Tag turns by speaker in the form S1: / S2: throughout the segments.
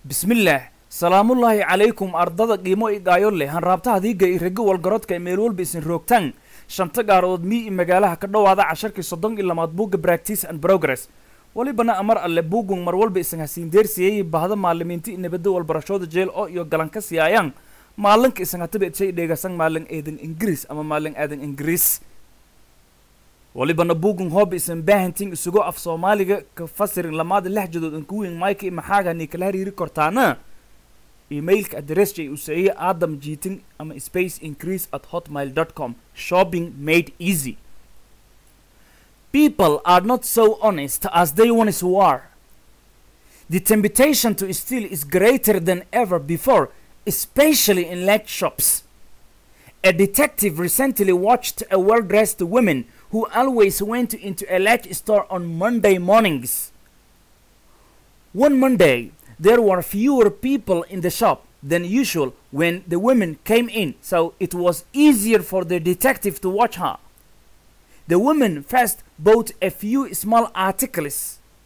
S1: bismillaah salaamullaahi calaykum ardada qiimo i gaayo leh hanraabtaha diiga i rego walgarodka ee meel walba isin roogtaan shanta gaarood mii i magaalaha ka dhowaada casharkii soddon iyo lamaad buugga practice and progress welibana amar alle buugun mar walba isan hasiin deersiyey bahda maalimiinti nabadda walbarashooda jeel oo iyo galan ka siyaayaan maalinka isan hataba edshay dheegasan maalin eedan ingiriis ama maalin aadan ingiriis walibana buugun hooba isan baahantiin isugo af soomaaliga ka fasirin lamaada lexjadood an kuwiin maika i maxaaga ni kala hariiri kortaana emailka adressjay uu seeyey adam jiitin ama space increase at hotmail dot com shopping made easy people are not so honest as they once were the temptation to steal is greater than ever before especially in large shops a detective recently watched a well-dressed woman who always went into a large store on Monday mornings. One Monday, there were fewer people in the shop than usual when the women came in, so it was easier for the detective to watch her. The woman first bought a few small articles.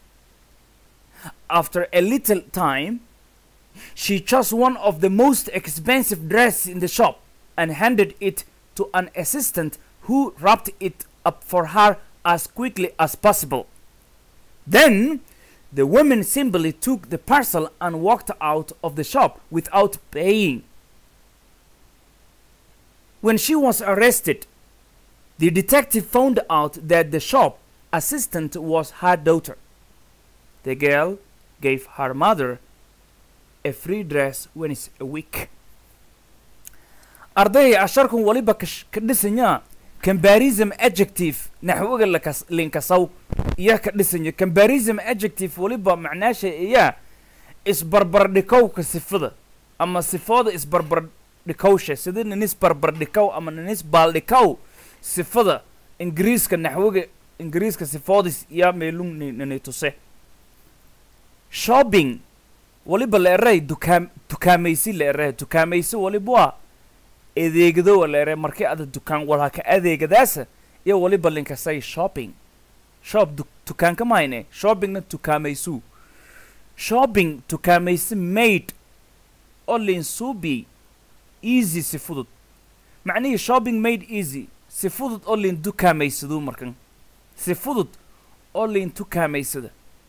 S1: After a little time, she chose one of the most expensive dresses in the shop and handed it to an assistant who wrapped it up for her as quickly as possible. Then the woman simply took the parcel and walked out of the shop without paying. When she was arrested, the detective found out that the shop assistant was her daughter. The girl gave her mother a free dress once a week. arday asharkan waliba ka dhisanya comparison adjective naxwaga lakas linkasaw iyo ka dhisanya comparison adjective waliba macnaasha iya isbarbardhikowka sifada ama sifooda isbarbardhikowsha sida ninis barbardhikow ama ninis baaldhikow sifada ingiriiska naxwaga ingiriiska sifoodis iya meelung nini tuse shopping waliba la eray dukaam dukaamaysi la eray dukaamaysi waliba waa adeegado waleere markii ada dukaan walha ka adeegadaasa iyo waliba linkasay shopping shop dukaanka mahayne shoppingna tukaamaysu shopping tukaamaysi made oo linsuubi easy si fudud macnihii shopping made easy si fudud oo lin dukaamaysadu markan si fudud oo lin tukaamaysada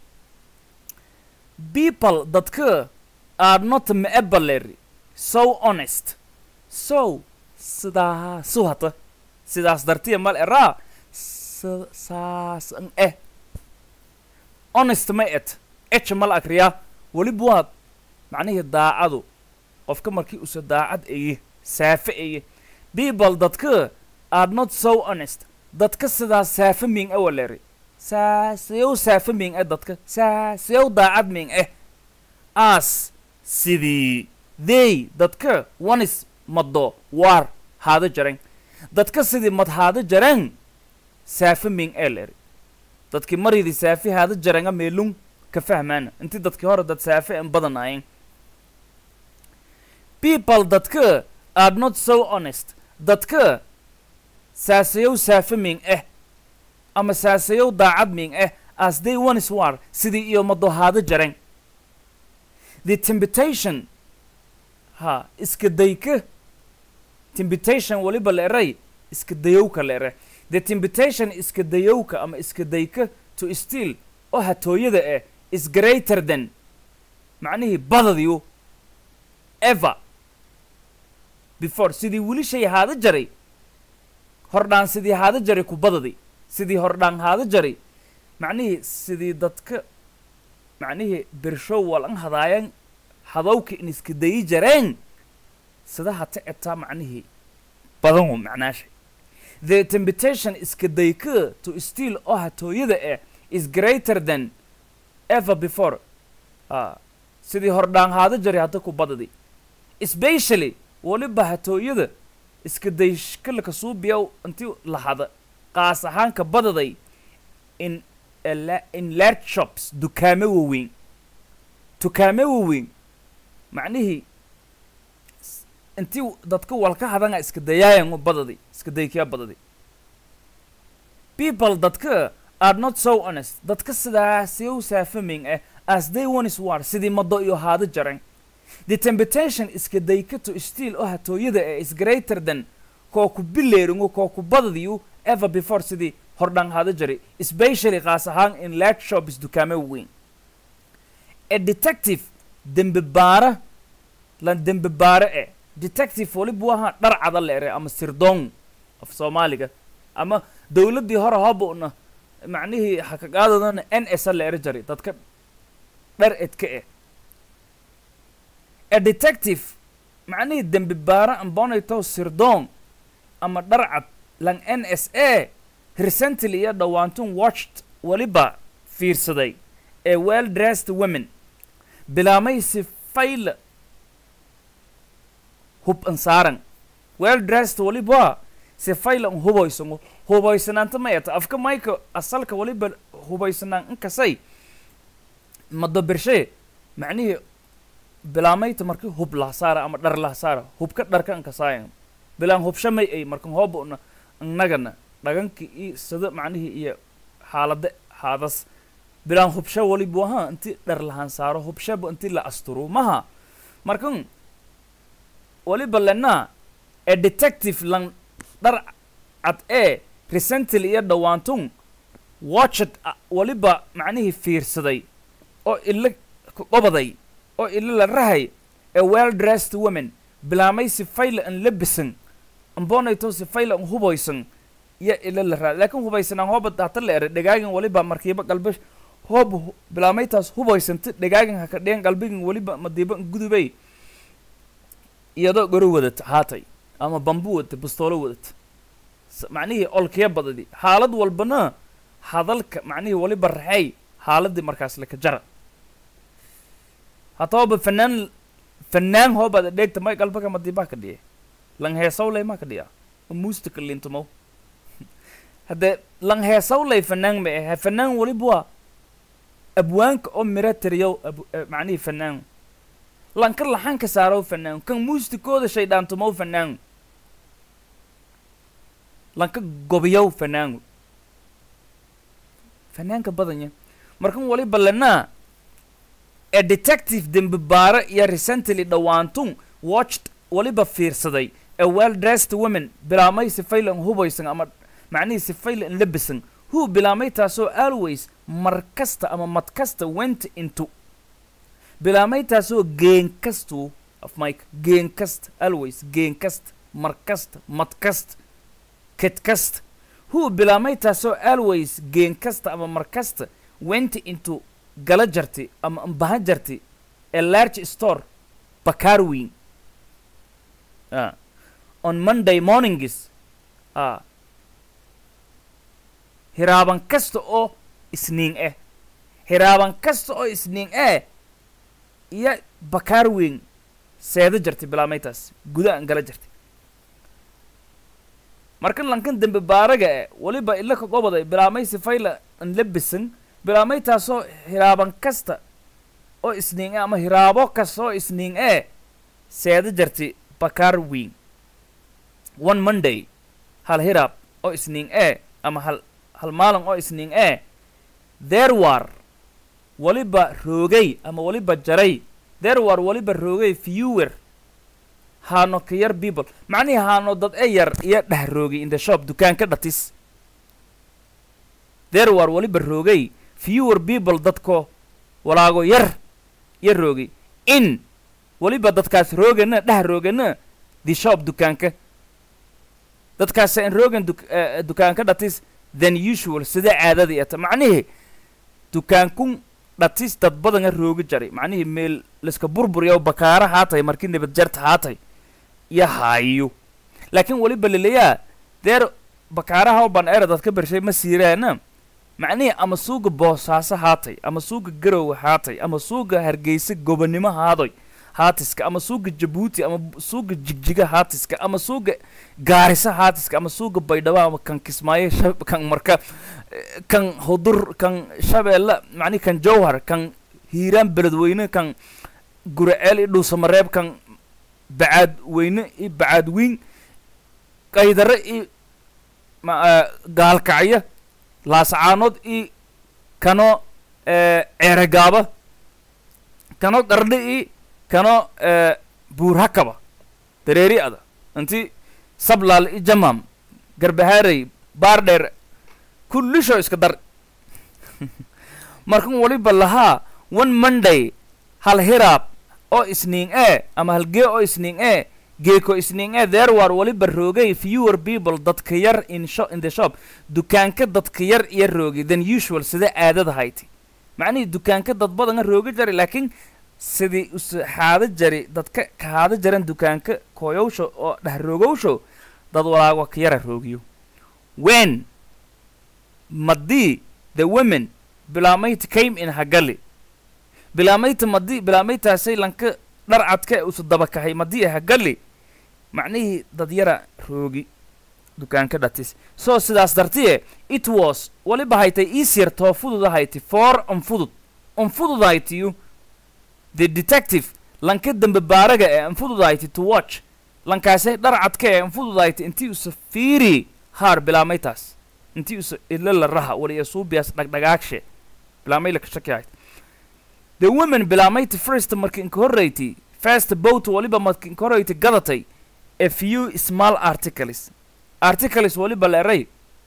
S1: people dadka are not meabaleri so honest so sidaa su hata sidaas dartiya mal eraa saasan eh honest ma et echa mal akriyaa weliba waad macnihii daacadu qofka markii usa daacad eye saafe eye people dadka are not so honest dadka sidaas saafe ming e waleri saasayow saafe ming e dadka saasayow daacad ming eh as sidii they dadka onis maddo waar haada jaren dadka sidii mad haada jaren saafe ming ee leri dadkii maridii saafe haada jarenga meelung ka fahmaana intii dadkii hore dad saafe en badanaayeen people dadka are not so honest dadka saasayow saafe ming eh ama saasayow daacad ming eh as they ones war sidii iyo maddo haada jaren the temptation ha iska dayka tempitation waliba la eray iska dayowka la ere the tempitation iska dayowka ama iska dayka to steal oo hatooyada eh is greater than macnihii badadiyu ever before sidii weli shay haada jaray hordhaan sidii haada jaray ku badadi sidii hordhaan haada jaray macnihii sidii dadka macnihii birshow walan hadaayan hadowka in iska dayi jareen sida hata etaa macnihii badanwu macnaasha the temptation iska dayka to steal oo hatooyada eh is greater than ever before uh, sidii hordhaan haada jaray hadda ku badadi especially waliba hatooyada iska dayshkalaka suubiyaw intii lahada qaas ahaanka badaday in in large shops dukaamo waaweyn dukaamo waaweyn macnihii intii dadka walka hadanga iska dayaayan badadi iska daykiya badadi people dadka are not so honest dadka sidaasiyow saafaming ah as they once were sidii mado iyo haado jaran the temptation iska daykato still oo hatooyada ee is greater than koo ku bileeringu koo ku badadiyu ever before sidii hordhan haado jaray especially qaas ahaan in large shops dukaamo weyn a detective dembi baara lan dembi baare e detective walibu ahaa dhar cada la ere ama sirdoon af soomaaliga ama dowladdii hore hobuna macnihii hakagaadadana n s a la ere jaray dadka dhar edka eh a detective macnihii dembi baara ambonayto sirdoon ama dhar cad lan n s a recently iyo dhawaantun watched waliba fiirsaday ee well dressed women bilaamay si fayla hub an saaran well dressed waliba si fayla an hubaysango hubaysanaanta mayata afka mayka asalka waliba hubaysanaan inkasay mado bershe macnihii bilaamayta marki hub lahasaara ama dhar lahasaara hubka dharka ankasaayan bilaan hubsha may ay markan hoobuna annagana dhaganki iyo sida macnihii iyo xaalada haadas bilaan hubsha walibu ahaa inti dhar lahaan saaro hubshaba inti la asturo maha markan waliba lenaa ee detective lan dhar cad ee recently iyo dhawaantun watched waliba macnihii fiirsaday oo ila qobaday oo ila la rahay ee well dressed women bilaamay si fayla an labisan ambonayto si fayla an hubaysan iyo ila la raad laakiin hubaysanaan hooba hata la ere dhagaagin waliba markiiba galbe hoob bilaamaytaas hubaysanta dhagaagin haka dheen galbigin waliba madiiba gudubay iyadoo goro wadata haatay ama bambu wadata bastoolo wadata macnihii olkiya badadi xaalad walbana hadalka macnihii waliba raxay xaaladii markaas laka jara hatooba fanaan fanaan hoobada dheegta may galbaga madiibaa ka dhiye lang heesawlay maa ka dhiya muustika lintumow haddee lang heesawlay fanaan ma ahe fanaan waliba waa abwaanka oo mira tiriyow ab macnihii fanaan lanka laxanka saarow fanaan kan muustikooda shaydhaantumow fanaan lanka gobiyow fanaan fanaanka badanya markan waliba lenaa ee detective dembi baare iyo recently dhawaantun watched waliba fiirsaday ee well dressed women bilaamay sifaylan hubaysan ama macnihii sifaylan labisan who bilaamay taasoo always mar kasta ama mad kasta went into bilaamay taasoo geen kastu of mike geen kasta always geen kasta mar kasta mad kasta ked kasta who bilaamay taasoo always geen kasta ama mar kasta went into gala jarti ama ambaha jarti a large store bakaar weyn ah on monday mornings ah hiraaban kasta oo isniin ah hiraaban kasta oo isniin ah iyo bakaar weyn seeda jartay bilaamaytaas guda an gala jartay markan lankan dembe baaraga e waliba ila ka qobaday bilaamay sifayla an labisan bilaamay taasoo hiraaban kasta oo isniin ah ama hiraabo kasta oo isniin ah seeda jartay bakaar weyn one monday hal hiraab oo isniin ah ama hal hal maalin oo isniin ah there war waliba roogay ama waliba jaray there war waliba roogay fewer haano ka yar people macnihii haano dad e yar iyo dheh roogay in the shop dukaanka dhatis there war waliba roogay fewer people dadko walaago yar yar roogay in waliba dadkaas roogana dheh roogana the shop dukaanka dadkaas aan roogan duk dukaanka dhatis than usual sida caadadii ata macnihii dukaankun dhatis dad badana roogi jaray macnihii meel laiska burburiya bakaara haatay markii nabad jarta haatay iyo haayo laakiin weliba laleyaa deer bakaaraha ban era dadka bershay ma siiraana macnihii ama suuga boosaaso haatay ama suuga garowe haatay ama suuga hargeysa gobonimo haadoy haatiska ama suuga jabuuti ama suuga jigjiga haatiska ama suuga gaarisa haatiska ama suuga baydhabo ama kan kismaayo shab kan marka kan hudur kan shabeelle macnihi kan jowhar kan hiiraan beledweyne kan guraceel iyo dhuusamareeb kan bacaad weyne iyo bacaad wiin qaydare iyo ma gaalkacyo laasacaanood iyo kano ceeregaaba kano qardhi i kano eh, buurhakaba dareeri ada inti sablaal i jamam garbahaarey baardheer kullisho iska dar markan waliba lahaa one monday hal hiraab oo isniin ee ama halgee oo isniin ee geeko isniin ee there war waliba roogay fewer people dadka yar in, sho in the shop dukaanka dadka yar iyo roogi than usual sida aadada hayti macnihii dukaanka dad badana rooga jari laakiin sidii us xaada jari dadka kahaada jaran dukaanka kooyowsho oo dhahroogowsho dad walaago ka yara roogiyo when madii the women bilaamayta came in hagali bilaamayta madii bilaamaytaasay lanka dhar cadka ee usu dabakahay madii hagali macnihii dad yara roogi dukaanka dhatis so sidaas dartiye it was waliba haytay easier too fudud hayti for anfudud anfudud haytiyu the detective lanka dambe baaraga ee anfudud hayti to watch lankaase dhar cadka ee anfudud hayti intii usa fiiri haar bilaamaytaas intii usa ilala raha waliya suubiyaas dhagdhagaagshe bilaamay laka shaki hayti the women bilaamayta first marka inka horreyti first boat waliba marka inka horreyti gadatay a few small articles articles waliba la eray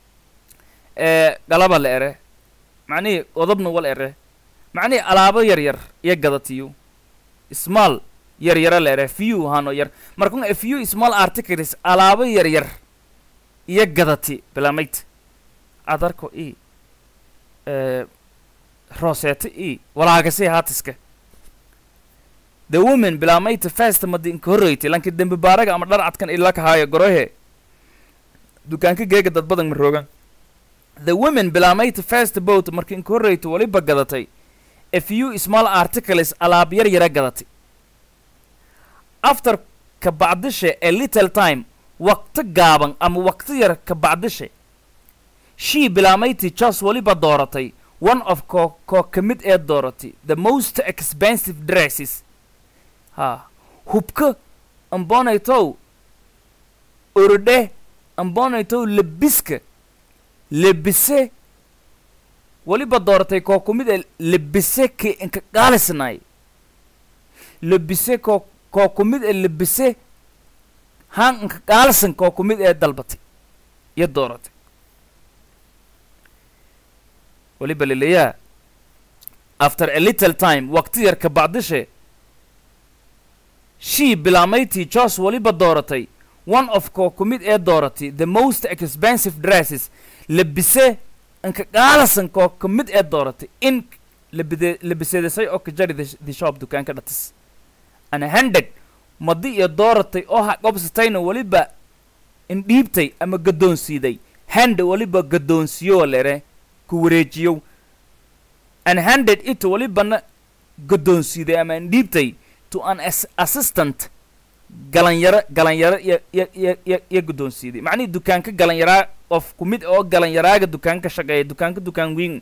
S1: ee galaba la ere macnihii odobna wal ere macnihii alaabo yar yar iyo gadatiyo small yar yara la ere few hano yar markun a few small articles alaabo yar yar iyo gadati bilaamayta adarko i ee rooseeto i walaagasi haatiska the women bilaamayta first madi inka horreyti lanki dembi baaraga ama dhar cadkan ila kahaayo gorohe dukaanka geega dad badan ma roogan the women bilaamayta first boat marka inka horreyta waliba gadatay a few small articles alaab yar yara gadatay after ka bacdishe a little time waqti gaaban ama waqti yar ka bacdishe shii bilaamaytii jos waliba dooratay one of koo koo ka mid ee dooratay the most expensive dresses ha hubka ambonaytow orodhe ambonaytow lebiska lebise waliba dooratay koo ku mid ee lebise ki inka qaalisnay lebise koo koo ku mid ee lebise haan inka qaalisan koo ku mid ee dalbatay iyo dooratay waliba leleyaa after a little time waqti yar ka bacdishe shii bilaamaytii jos waliba dooratay one of koo ku mid ee dooratay the most expensive dresses lebise inka qaalasan koo ka mid ee dooratay in labide labiseedasay oo ka jari the- the shop dukaanka dhatis ana handed madi iyo dooratay oo ha qobsatayna waliba indhiibtay ama gaddoonsiiday hand waliba gaddoonsiyo lere ku wareejiyow an handed it walibana gaddoonsiiday ama indhiibtay to an as assistant galanyaro galanyaro iyo iyo iyo iyo iyo guddoonsiiday macnihii dukaanka galanyaraa qof ku mid oo galanyaraaga dukaanka shaqeeya dukaanka dukaan weyn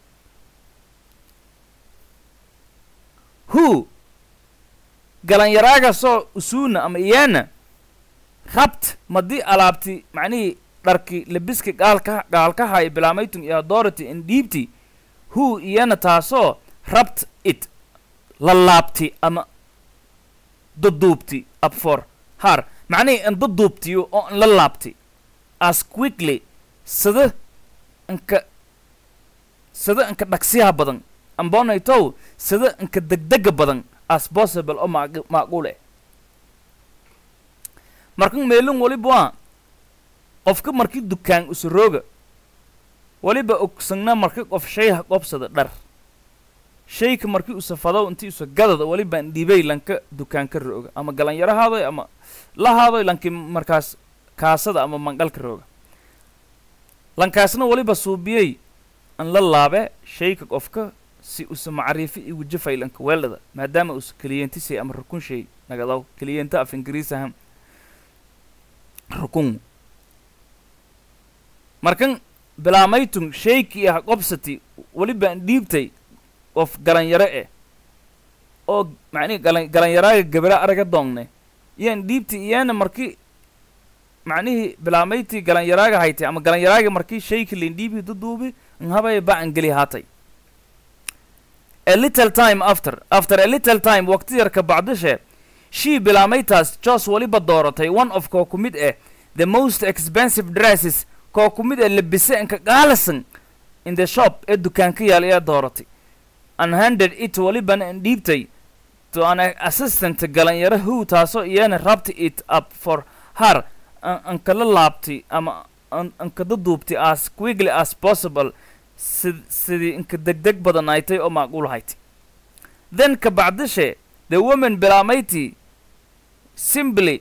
S1: who galanyaraagasoo usuuna ama iyana rabt madii alaabti macnihii dharki lebiski gaalka gaalkahay bilaamaytun iyo authority in dhiibti who iyana taasoo rabt it la laabti ama duduubti up for har macnihii in duduubtiyo oo in la laabti as quickly sida inka sida inka dhaqsiyaha badan ambonaytow sida inka degdega badan as possible oo maaq- macquul eh markan meelin waliba waa qofka markii dukaan usurooga waliba ogsagna marki qof shay ha qobsada dhar shayka markii usafadow intii usa gadada waliba dhibay lanka dukaanka rooga ama galanyarahaadoy ama lahaadoy lanki markaas kaasada ama mangalka rooga lankaasna waliba suubiyey an la laabe shayka qofka si usa macriifi i wajafay lanka weeldhada maadaama usa keliyentisay ama rukun shay nagadaw keliyenta af ingiriisahan rukun markan bilaamaytun shaykii ah qobsati waliba an dhiibtay qof galanyaro eh oo macnihi galan galanyaraaga gabara araga doongne iyaan dhiibti iyana markii macnihii bilaamaytii galanyaraaga haytay ama galanyaraaga markii shayki lain dhiibi duduubi nhabay ba an geli haatay a little time after after a little time waqti yarka bacdishe she bilaamaytaas jos weliba dooratay one of koo ku mid ah the most expensive dresses koo ku mid ah labise inka qaalisan in the shop ee dukaanka yaal ayaa dooratay and handed it welibana dhiibtay to an assistant galanyaro who taasoo iyana rabta it up for her an an kala laabtay ama an an kada duubtay as quickly as possible sid sidii inka degdeg badan aytay oo macquul haytay then ka bacdishe the woman bilaamaytii simply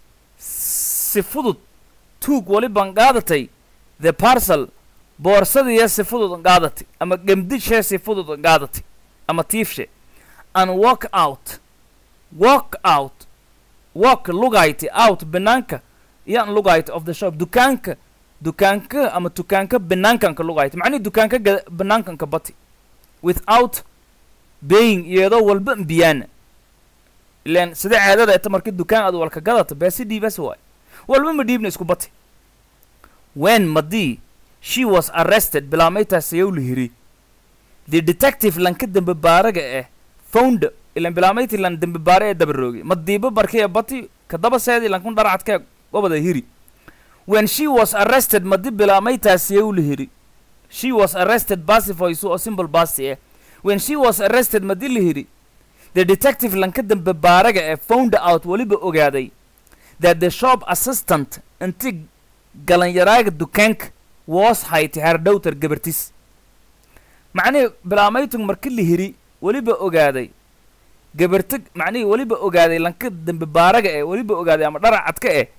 S1: si fudud tuug waliban qaadatay the parcel boorsadiiya si fudud qaadatay ama gemdishee si fudud qaadatay ama tiifshe and walk out walk out walk lugayti out banaanka yan lugayti of the shop dukaanka dukaanka ama dukaanka banaankanka lugayti macnihi dukaanka ga- banaankanka bati without baying iyadoo walba mbiyaana ilaan sida caadada eta markii dukaan aad walka gadata beesi dhiibas waay walba ma dhiibna isku bati when madii she was arrested bilaamaytaas sayow la hiri the detective lanka dembe baaraga eh found ilan bilaamaytii lan dembe baare ee dabaroogi madiiba barkee bati kadaba seedi lankun dharacadkee gobada hiri when she was arrested madi bilaamaytaas sayow la hiri she was arrested basifoysu oo simple basi eh when she was arrested madi la hiri the detective lanka dembe baaraga ee found out weliba ogaaday that the shop assistant inti galanyaraaga dukaanka was hayti hardhowtar gabartis macnihii bilaamaytung marki la hiri weliba ogaaday gabarta macnihii weliba ogaaday lanka dembe baaraga ee weliba ogaaday ama dharacadka eh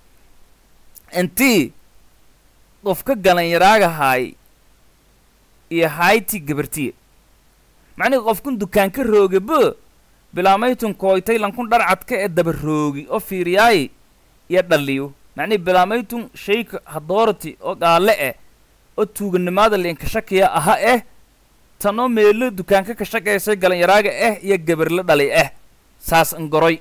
S1: intii qofka galanyaraaga haay iyo hayti gabartiya macnihii qofkun dukaanka roogaba bilaamaytun kooytay lankun dharcadka ee daba roogi oo fiiriyaayi iyo dhaliyo macnihi bilaamaytun shayka hadoorati oo gaale eh oo tuuganimaada liinka shakiya aha eh tanoo meelo dukaanka ka shaqaysay galanyaraaga ah iyo gabarla dhalay ah saas angoroy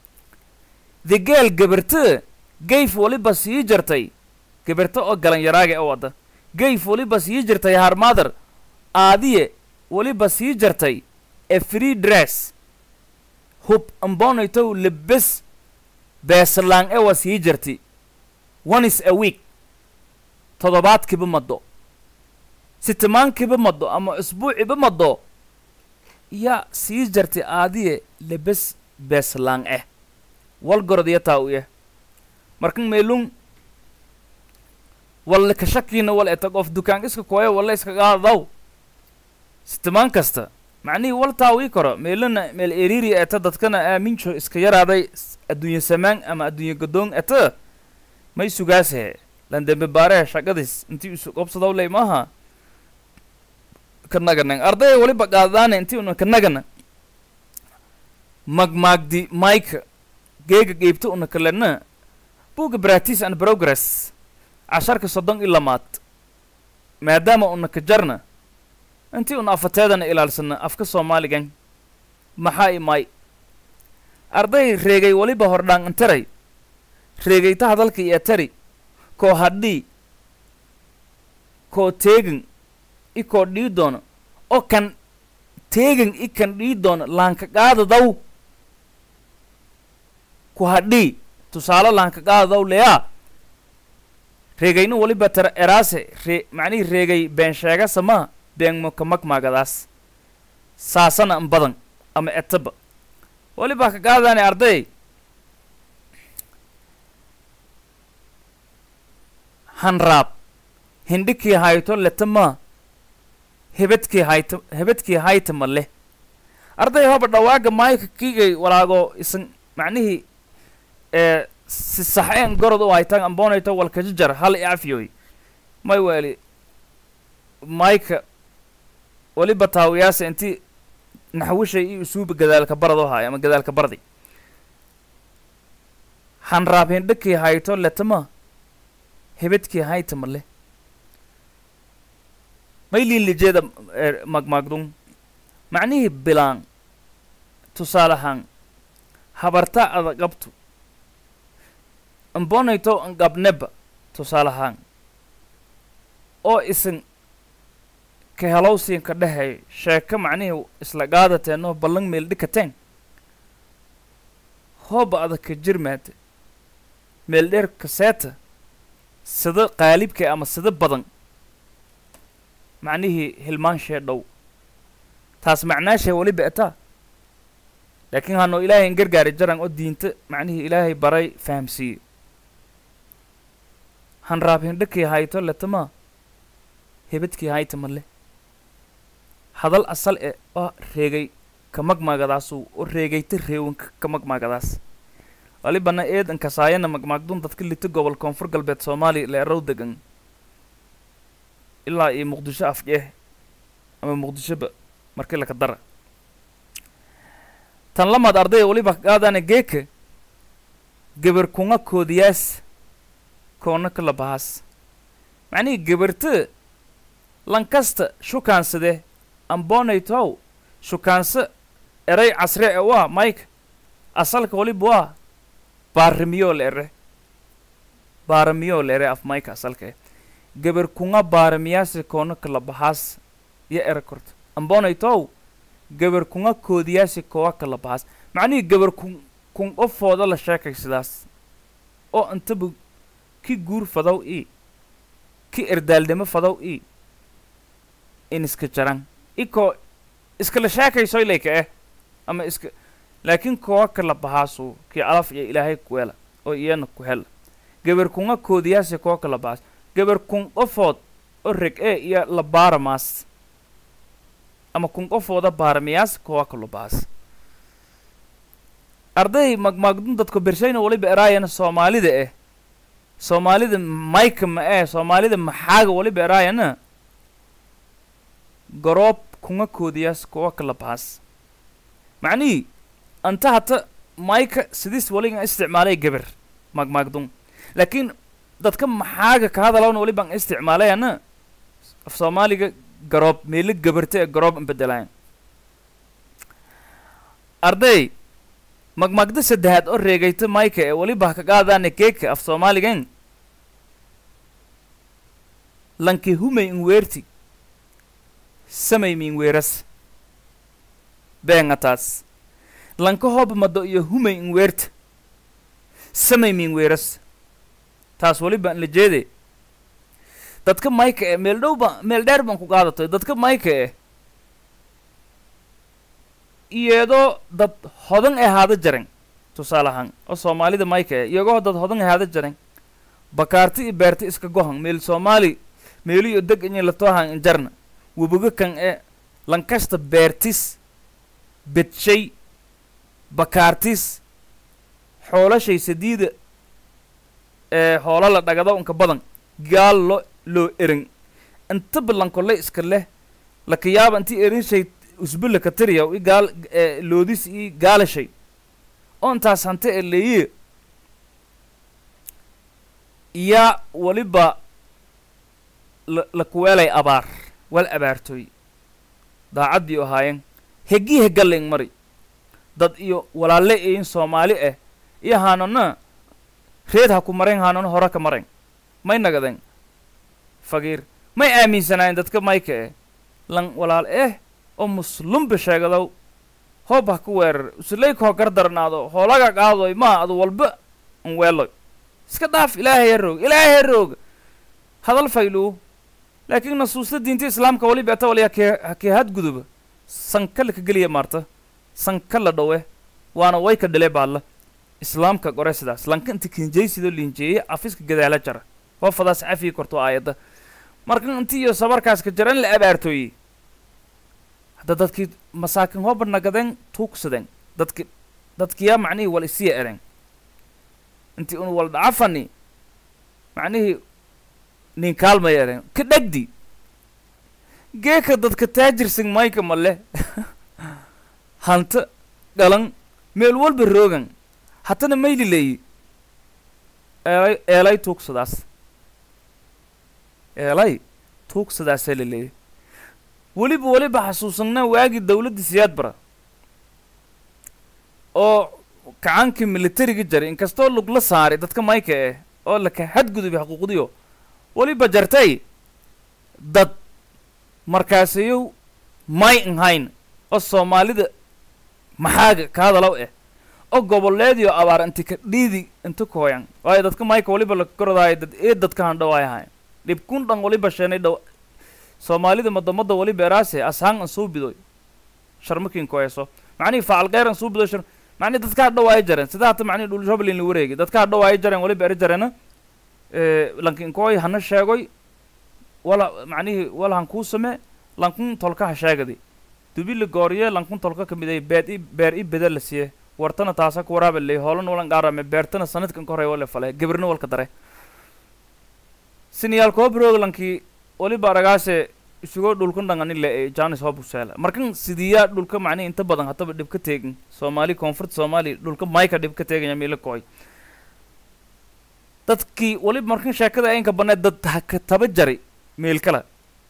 S1: the geel gabarta gayf waliba sii jartay gabarta oo galanyaraaga ee wadda gayf waliba sii jirtay harmother aadiye waliba sii jartay a free dress hub ambonaytow lebes beeslaan ee waa sii jartay once a week toddobaadkiiba maddo sitimaankiiba maddo ama usbuuciba maddo yaa sii jartay aadiye lebes beeslaan eh walgorod iyo taa u yah markan meelun walla ka shakiina wal eta qof dukaan iska kooya walla iska qaadaw sitimaan kasta macnihii wal taa wii karo meelana meel eriiri eta dadkana aaminjo iska yaraaday s- adduunye samaan ama adduunye gadoon eta may sugaasee lan dembe baarehe shaqadis intii isu qobsadaw ley maaha kanaganan ardaya waliba qaadadaana intii una kanagana magmaagdi mike geega geybta una kalena buga practice and progress casharka soddon iyo lamaad maadaama una ka jarna intii una afateedana ilaalsana afka soomaaligan maxaa imay arday reegay waliba hordhaan intaray reegayta hadalka iyo tari koo hadhii koo teegin i koo dhii doono oo kan teegin i kan dhii doono laanka qaadadaw ku hadhii tusaale laanka qaadadaw leyaa reegayna waliba tara eraase ree macnihii reegay been sheega samaa been maka magmaagadaas saasana in badan ama etaba waliba ka qaadane arday hanraab hindhikii hayto letama hebedkii hayta hebedkii haytama leh arday hoba dhawaaga maayka kiigay walaago isan macnihii ee si saxeen gorod u haytan amboonayto walkajajar hal i afiyoy may weeli mayka waliba taawiyaasa intii naxwishay iyo usuuba gadaalka barado haay ama gadaalka bardi hanraab hindhikii hayto letama hebedkii haytama leh may liilijeeda magmaagdun macnihii bilaan tusaalahaan habarta ada qabtu ambonayto ngabneba tusaalahaan oo isan ka helowsiinka dhehey sheeko macnihii isla qaadateeno ballan meel dhikateen hooba adag ka jirmaate meel dheer kaseeta sida qaalibka ama sida badan macnihii hilmaanshee dhow taas macnaashee weliba etaa laakiin hanoo ilaahay in gargaari jaran oo diinta macnihii ilaahay baray fahamsiiye han raab hindhakii hayto letama hebadkii hayta male hadal asal e oo reegay ka magmaagadaasuu oo reegayta reewanka ka magmaagadaas walibana eedan kasaayana magmaagdun dadka lita gobol koonfur galbeed soomaaliya leerow degan ilaa iyo muqdisho afjeeh ama muqdishoba markii laka dara tan lamaad ardaya waliba qaadana geeka gebar kunga koodiyaas koona kala bahaas macnihii gebarta lankasta shukaansade ambonaytow shukaanso eray casre e waa mike asalka waliba waa baarimiyo la ere baarimiyo la ere af mike asalka eh gebar kunga baarimiyaasi koona kala bahaas iyo era korta ambonaytow gabar kunga koodiyaasi kowa kala bahaas macnihii gabar kun kun qofooda la sheekay sidaas oo intaba ki guur fadow ii ki erdaaldhimo fadow ii in iska jaran ikoo iskala sheekaysoy layka eh ama iska laakiin kowa kala bahaasu kii alaf iyo ilaahay kuwela oo iyana ku hela gabar kunga koodiyaasi kowa kala bahaas gabar kun qofood oo reg ee iyo la baaramaas ama kun qofooda baaramiyaas kowa kalo bahaas arday magmaagdun dadku bershayna waliba eraayana soomaalida eh soomaalida mayka ma ee soomaalida maxaaga waliba eraayana garoob kunga koodiyaas kowa kala bahaas macnihii anta hata mayka sidiis waligan isticmaalay gabar magmaagdun laakiin dadka maxaaga ka hadalawna waliban isticmaalayana af soomaaliga garoob meelo gabarta ee garoob in bedelayan arday magmagda saddexaad oo reegayta mayka ee weliba ka qaadaana keeka af soomaaligan lanki humay in weerti samay min weeras beenga taas lanka hob mado iyo humay in weerta samay min weeras taas weliba in la jeede dadka mayka eh meel dhow ba meel dheer baan ku qaadatay dadka mayka eh iyadoo dad hodan ee haada jaran tusaale ahaan oo soomaalida mayka eh iyagoo dad hodan ee haada jaran bakaarti iyo beerti iska gohan meel soomaali meeliyo deg inay la toohan injarna webiga kan ee lankasta beertis bedshay bakaartis xoolashay sadiida ee hoola la dhagado unka badan gaal lo loo erin inta balankolle iska leh laka yaaba intii erinshay usbula ka tiriya i gaal loodis i gaalashay oo intaas hante ee leeye yaa weliba la lakuweelay abaar wal abaartooy daacaddii ahaayeen hegii hegaling mari dad iyo walaalle iin soomaali ah iyo haanana reed ha ku marayn haanana hore ka marayn may nagadeen fagiir may aaminsanaayeen dadka mayka eh lan walaal eh oo muslumba sheegadow hoob ha ku weerar usulayka ho gardarnaado hoolaga qaadoy maa adu walba an weeloy iska dhaaf ilaahay ha roog ilaahay ha roog hadal fayluu laakiin nasuusta diinta islaamka waliba eta waliya kee kee hadguduba sanka ka geliya maarta sanka la dhowe waana way ka dhale baalla islaamka gore sidaas lanka inta kinjaysidoo linjeeye afiska gadaala jara waa fadaas cafii korto aayadda marka inti iyo sabarkaas ka jara in la abaartooyey hadda dadkii masaakin hooba nagadeen tuugsadeen dadki dadkiyaa macnihii wal isiya ereen intii un wal dhacafani macnihii nin kaalmay ereen ka dhegdi geeka dadka taajirsan mayka male hanta dhalan meel walba roogan hatana mayli leeyi eelay eelay tuugsadaas eelay tuugsadaasaa la leeyay weliba weliba xasuusanaa waagii dawladda siyaad bara oo kacankii militariga jaray inkastoo lugla saaray dadka mayka eh oo laka xadgudubay xuquuqdiyo weliba jartay dad markaasayow may inhayn oo soomaalida maxaaga ka hadalow eh oo goboleediyo abaar inti ka dhiidi inta kooyan waayo dadka mayka waliba la korodaayo dad ee dadka handhawaay ahayn dhibkun dhan waliba sheenay dhow soomaalida madamada waliba eraase ashaan an suu bidoy sharmakin koeso macnihi facal kheyr an suu bidoy shar macnihi dadka hadhawaayo jareen sida hata macnihi dhul shoblin la wareegi dadka hadhawaayo jareen waliba eri jareena lankin koy hana sheegoy wala macnihi wala han kuu samee lankun tolka ha sheegadi dubili gooriye lankun tolka kamiday beed i beer i beda la siye wartana taasa ku waraabe ley hoolan walan gaarame beertana sanadkan ka horey wale fale gabirna walka dare siniyaal koobrog lankii waliba aragaase isugoo dhulkan dhangani le ee janis hobuseela markan sidiyaa dhulka macnihi inta badan hataba dhib ka teegin soomaali koonfurta soomaali dhulka mayka dhib ka teeganya miila kooy dadkii waliba markan sheekada aynka baneed dad haka taba jari meel kale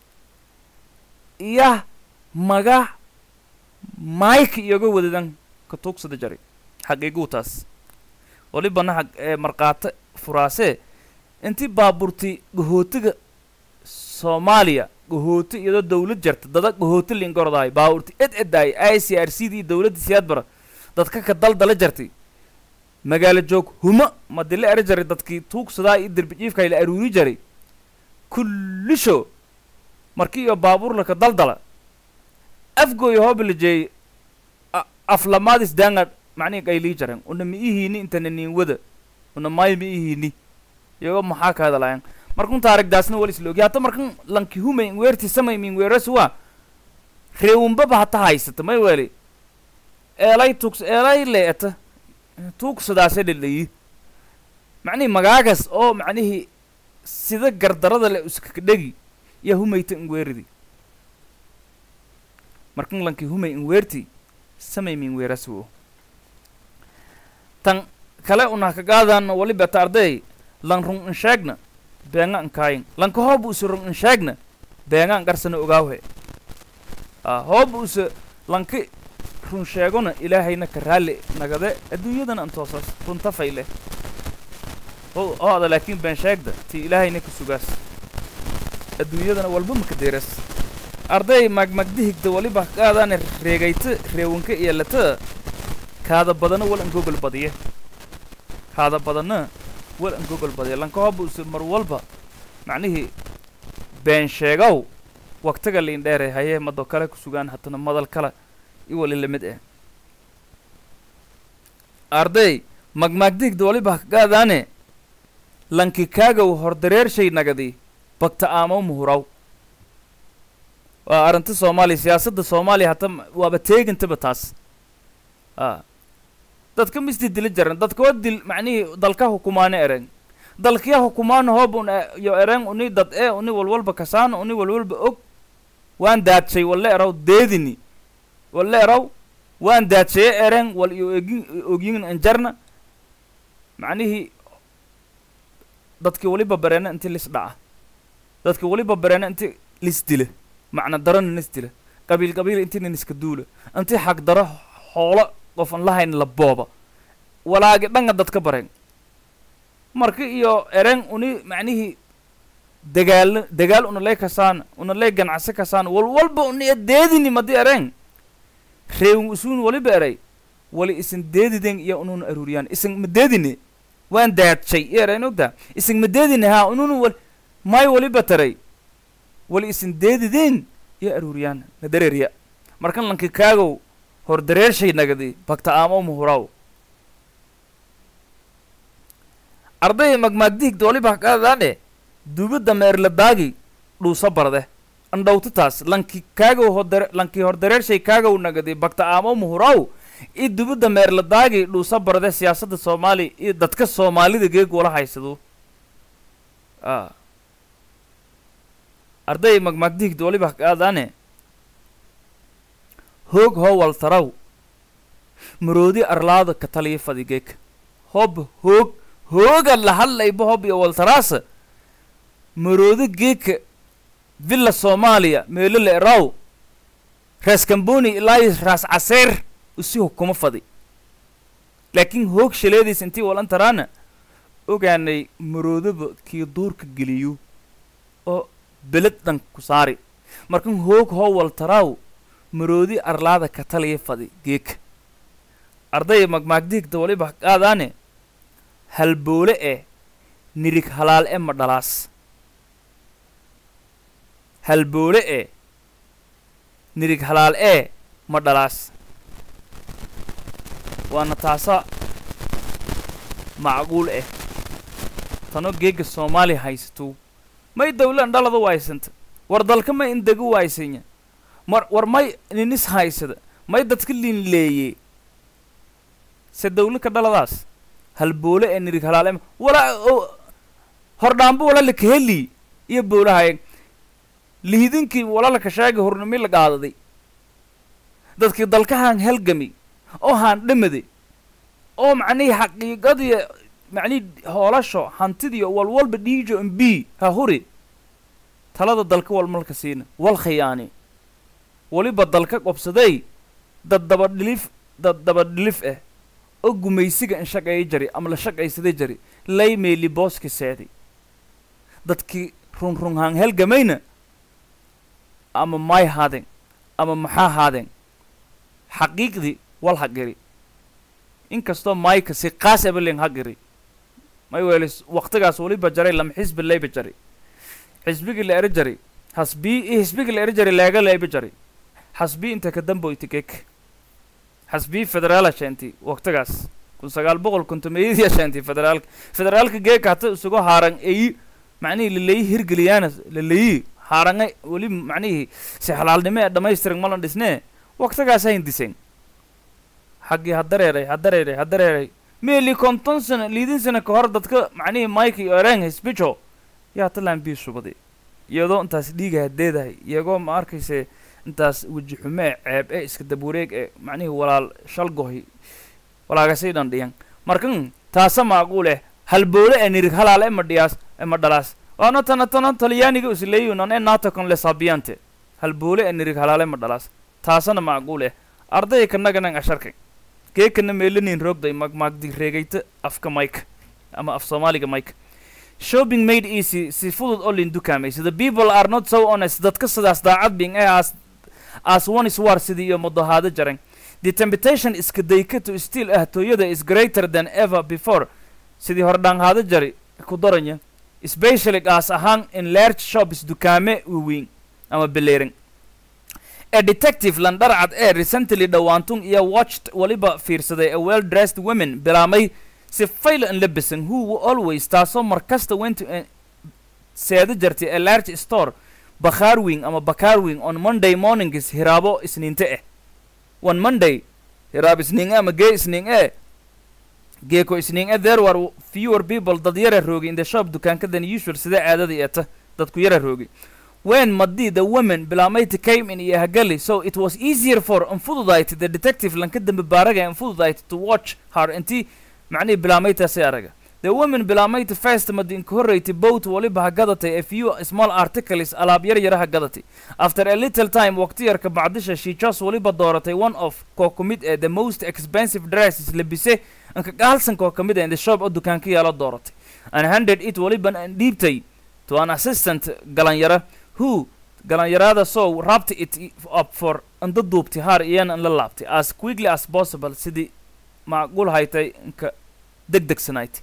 S1: iya maga mayka iyoga wadadan ka tuugsada jari xaqiiguu taas walibana xaq ee markhaate furaasee intii baaburti gahootiga soomaaliya gahooti iyadoo dawlad jarta dada gahooti lingordaay baaburti ed edaay i c r c dii dawladda siyaadbara dadka ka daldala jartay magaalo joog huma madila eri jaray dadkii tuugsadaa iyo derbijiifka la aruuri jaray kullisho markii iyo baabuurla ka daldala afgooyo hoobalajeey aflamaadis daanga macnihi qaylii jaren una ma ihiini intana niin wada una maayo ma ihiini iyagoo maxaa ka hadalayan markun taarigdaasna wal isla ogi hata markan lanki humay weerti samay min weerasuwa reewunbaba hata haysata may weli eelay tugs eelay leeta tuugsadaase lelayi macnihi magaagas oo macnihii sida gardarada le uskakadhegi yaa humayta inweeridi markan lanki humay inweerti samay min weerasuwo tan kale una kagaadan waliba ta arday lan rung insheegna beenga nkaayin lanka hooba usa rung insheegna beenga ngarsana ogaawhe a hooba usa lanka run sheegona ilaahayna ka raalli nagade adduunyadana antoosaas runta fayle o oo ada laakiin been sheegda tii ilaahayna ka sugaas adduunyadana walba maka deeras arday magmagdihigda waliba kaadaane reegayta reewanka iyo lata kaada badana wal an gogol badiye kaada badana wal an gogol badiye lanka hooba usa mar walba macnihii been sheegow waktiga liin dheere hayee mado kale ku sugaan hatana madal kale iwali lamid eh arday magmaagdigda waliba kagaadaane lanki kaagaw hordareershay nagadi bagta aamaw muhuraw waa arrinta soomaaliya siyaasadda soomaaliya hata waaba teegintaba taas a dadka misdi dila jaran dadka waa dil macnihii dalka hukumaane ereng dalkiya hukumaana hoob un yo ereng uni dad ee uni walwalba kasaana uni walwalba og waan daadshay walle eraw deedini walle eraw waan daadsaye ereng wal iyo ogin ogyin anjarna macnihii dadki waliba bareena inti lis dhaca dadki waliba bareena inti lis dila macna darona nis dila qabiil qabiil intina niska duula inti xag daro xoolo qof an lahayn la booba walaagi dhanga dadka bareen marka iyo ereng uni macnihii dagaal dagaal una lay kasaan una lay ganacsi kasaan wal walba uni deedini madi ereng reewin usuun waliba eray wali isin deediden iyo ununa aruuriyaan isin ma deedine waan daadshay iyo erayn ogtaa isin ma deedine haa ununa wal may waliba taray wali isin deediden iyo aruuriyaan na dareeriya markan lanki kaagow hor dareershay nagadi bagta aamo muhuraw arday magmaagdihigda waliba kaadaadhe dubadda meerladaagi dhuusa barde andhawtitaas lanki kaagow hodare lanki hor dareershay kaagow nagadi bagta aamo muhuraw i dubadda meerladaagi dhuusa barde siyaasadda soomaaliya iyo dadka soomaalida geeg wala haysado a arday magmaagdihigda waliba kaadaane hoog hoo waltaraw maroodi arlaada ka taliya fadigeek hob hoog hooga la hadlayba hob iyo waltaraasa maroodi geeka villa soomaaliya meelo la eraw raas kamboni ilaa raas caseer usi hukuma fadi laakiin hoog shaleediis intii walantaraana ogaanay maroodaba kii duurka geliyo oo beled dhan ku saari markan hoog hoo waltaraaw maroodi arlaada ka taliya fadi geeka ardaya magmaagdiigta waliba qaadaane halboole eh nirig halaal e ma dhalaas halboole e nirig halaal ee ma dhalaas waana taasa macquul ah tano geega soomaaliya haysatuu may dawlan dhalada waysanta war dalka may indegu waysanya mar war may ninis haysada may dadka linleeye se dawlaka dhaladaas halboole ee nirig halaale wala hordhaambo wala lakaheli iyo boolahay lihidinkii walalaka sheegay hornimi la qaadaday dadkii dalkahaan halgami oo haan dhamaday oo macnihii xaqiiqadii macnihii hoolasho hantidiyo walwalba dhiijo m b ha huri talada dalka wal malka siina wal khiyaani weliba dalka qobsaday dad dabadhilif dad dabadhilif ah oo gumaysiga in shaqeeya jari ama la shaqaysaday jari lay meeli booski seeday dadkii runrunhaan halgamayna ama may haadeen ama maxaa haadeen xaqiiqdii wal hagiri inkastoo mayka si qaas ebelin hagiri may weelis waqtigaas weliba jaray lama xisbi layba jari xisbigii la eri jari hasbii i xisbigii la eri jari leega layba jari xasbii inta ka damboyti kek xasbii federaala sheenti waqtigaas kun sagaal boqol kontomeyadii sheenti federaalka federaalka geeka hata isugu haaran eyi macnihii laleyi hirgeliyaana laleyi haaranga weli macnihii si xalaalnimo ee dhamaystiran malan dhisnee waqtigaas hayn diseen xaggii ha dareeray ha dareeray ha dareeray meeli konton sano liidin sano ka hor dadka macnihii mike iyo ereng hisbijo yaa talaan bii subaday iyadoo intaas dhiiga hadeedahay iyagoo ma arkayse intaas weji xume ee ceeb ee iska dabwareeg ee macnihii walaal shalgohi walaagasay dhan dhiyan markan taasa maaquul eh halboole ee nirig halaal ema dhiyaas ema dhalaas waana tana tana talyaaniga isleeyunan ee nato con le sabiante halboole ee nirig halaal ema dhalaas taasana macquul eh ardaya kanaganan asharkay geekana meelanin roogday magmaagdi reegayta afka mike ama af soomaaliga mike shopping made easy si fudud oo lin dukaamaysa the people are not so honest dadka sidaas daacad bing ee as as one is war sidii iyo mudahaado jaran the temptation iska dayka to still ah tooyada is greater than ever before sidii hordhaanhaado jari ku daranya especially gaas ahaan in large shops dukaame waaweyn ama beleeran a detective landharcad ee recently dhowaantun iyo watched waliba fiirsaday a well dressed women bilaamay si fayl an labisan who always taasoo markasta went to a- seeda jartay a large store bakhaar wing ama bakaar wing on monday mornings hiraabo isniinte eh one monday hiraab isniin ama gee isniin ee geeko isniin ee there were fewer people dad yara roogay in the shop dukaanka than usual sida caadada eeta dadku yara roogay when madi the woman bilaamayti came in iyo hagali so it was easier for unfududayti the detective lanka dambe baaraga unfududayti to watch her intii macnihii bilaamaytaasi araga the woman bilaamayta first madi inka horreyti boat waliba ha gadatay a few small articles alaab yar yara ha gadatay after a little time waqti yarka bacdisha she just waliba dooratay one of koo ku mid ee the most expensive dresses labise anka gaalsan koo ka mid ee in the shop oo dukaanka yaala dooratay and handed it waliban an dhiibtay to an assistant galanyara who galanyarada so wrapped it i- up for anda duubtay haar iyana an la laabtay as quickly as possible sidii macquul haytay inka degdegsanayd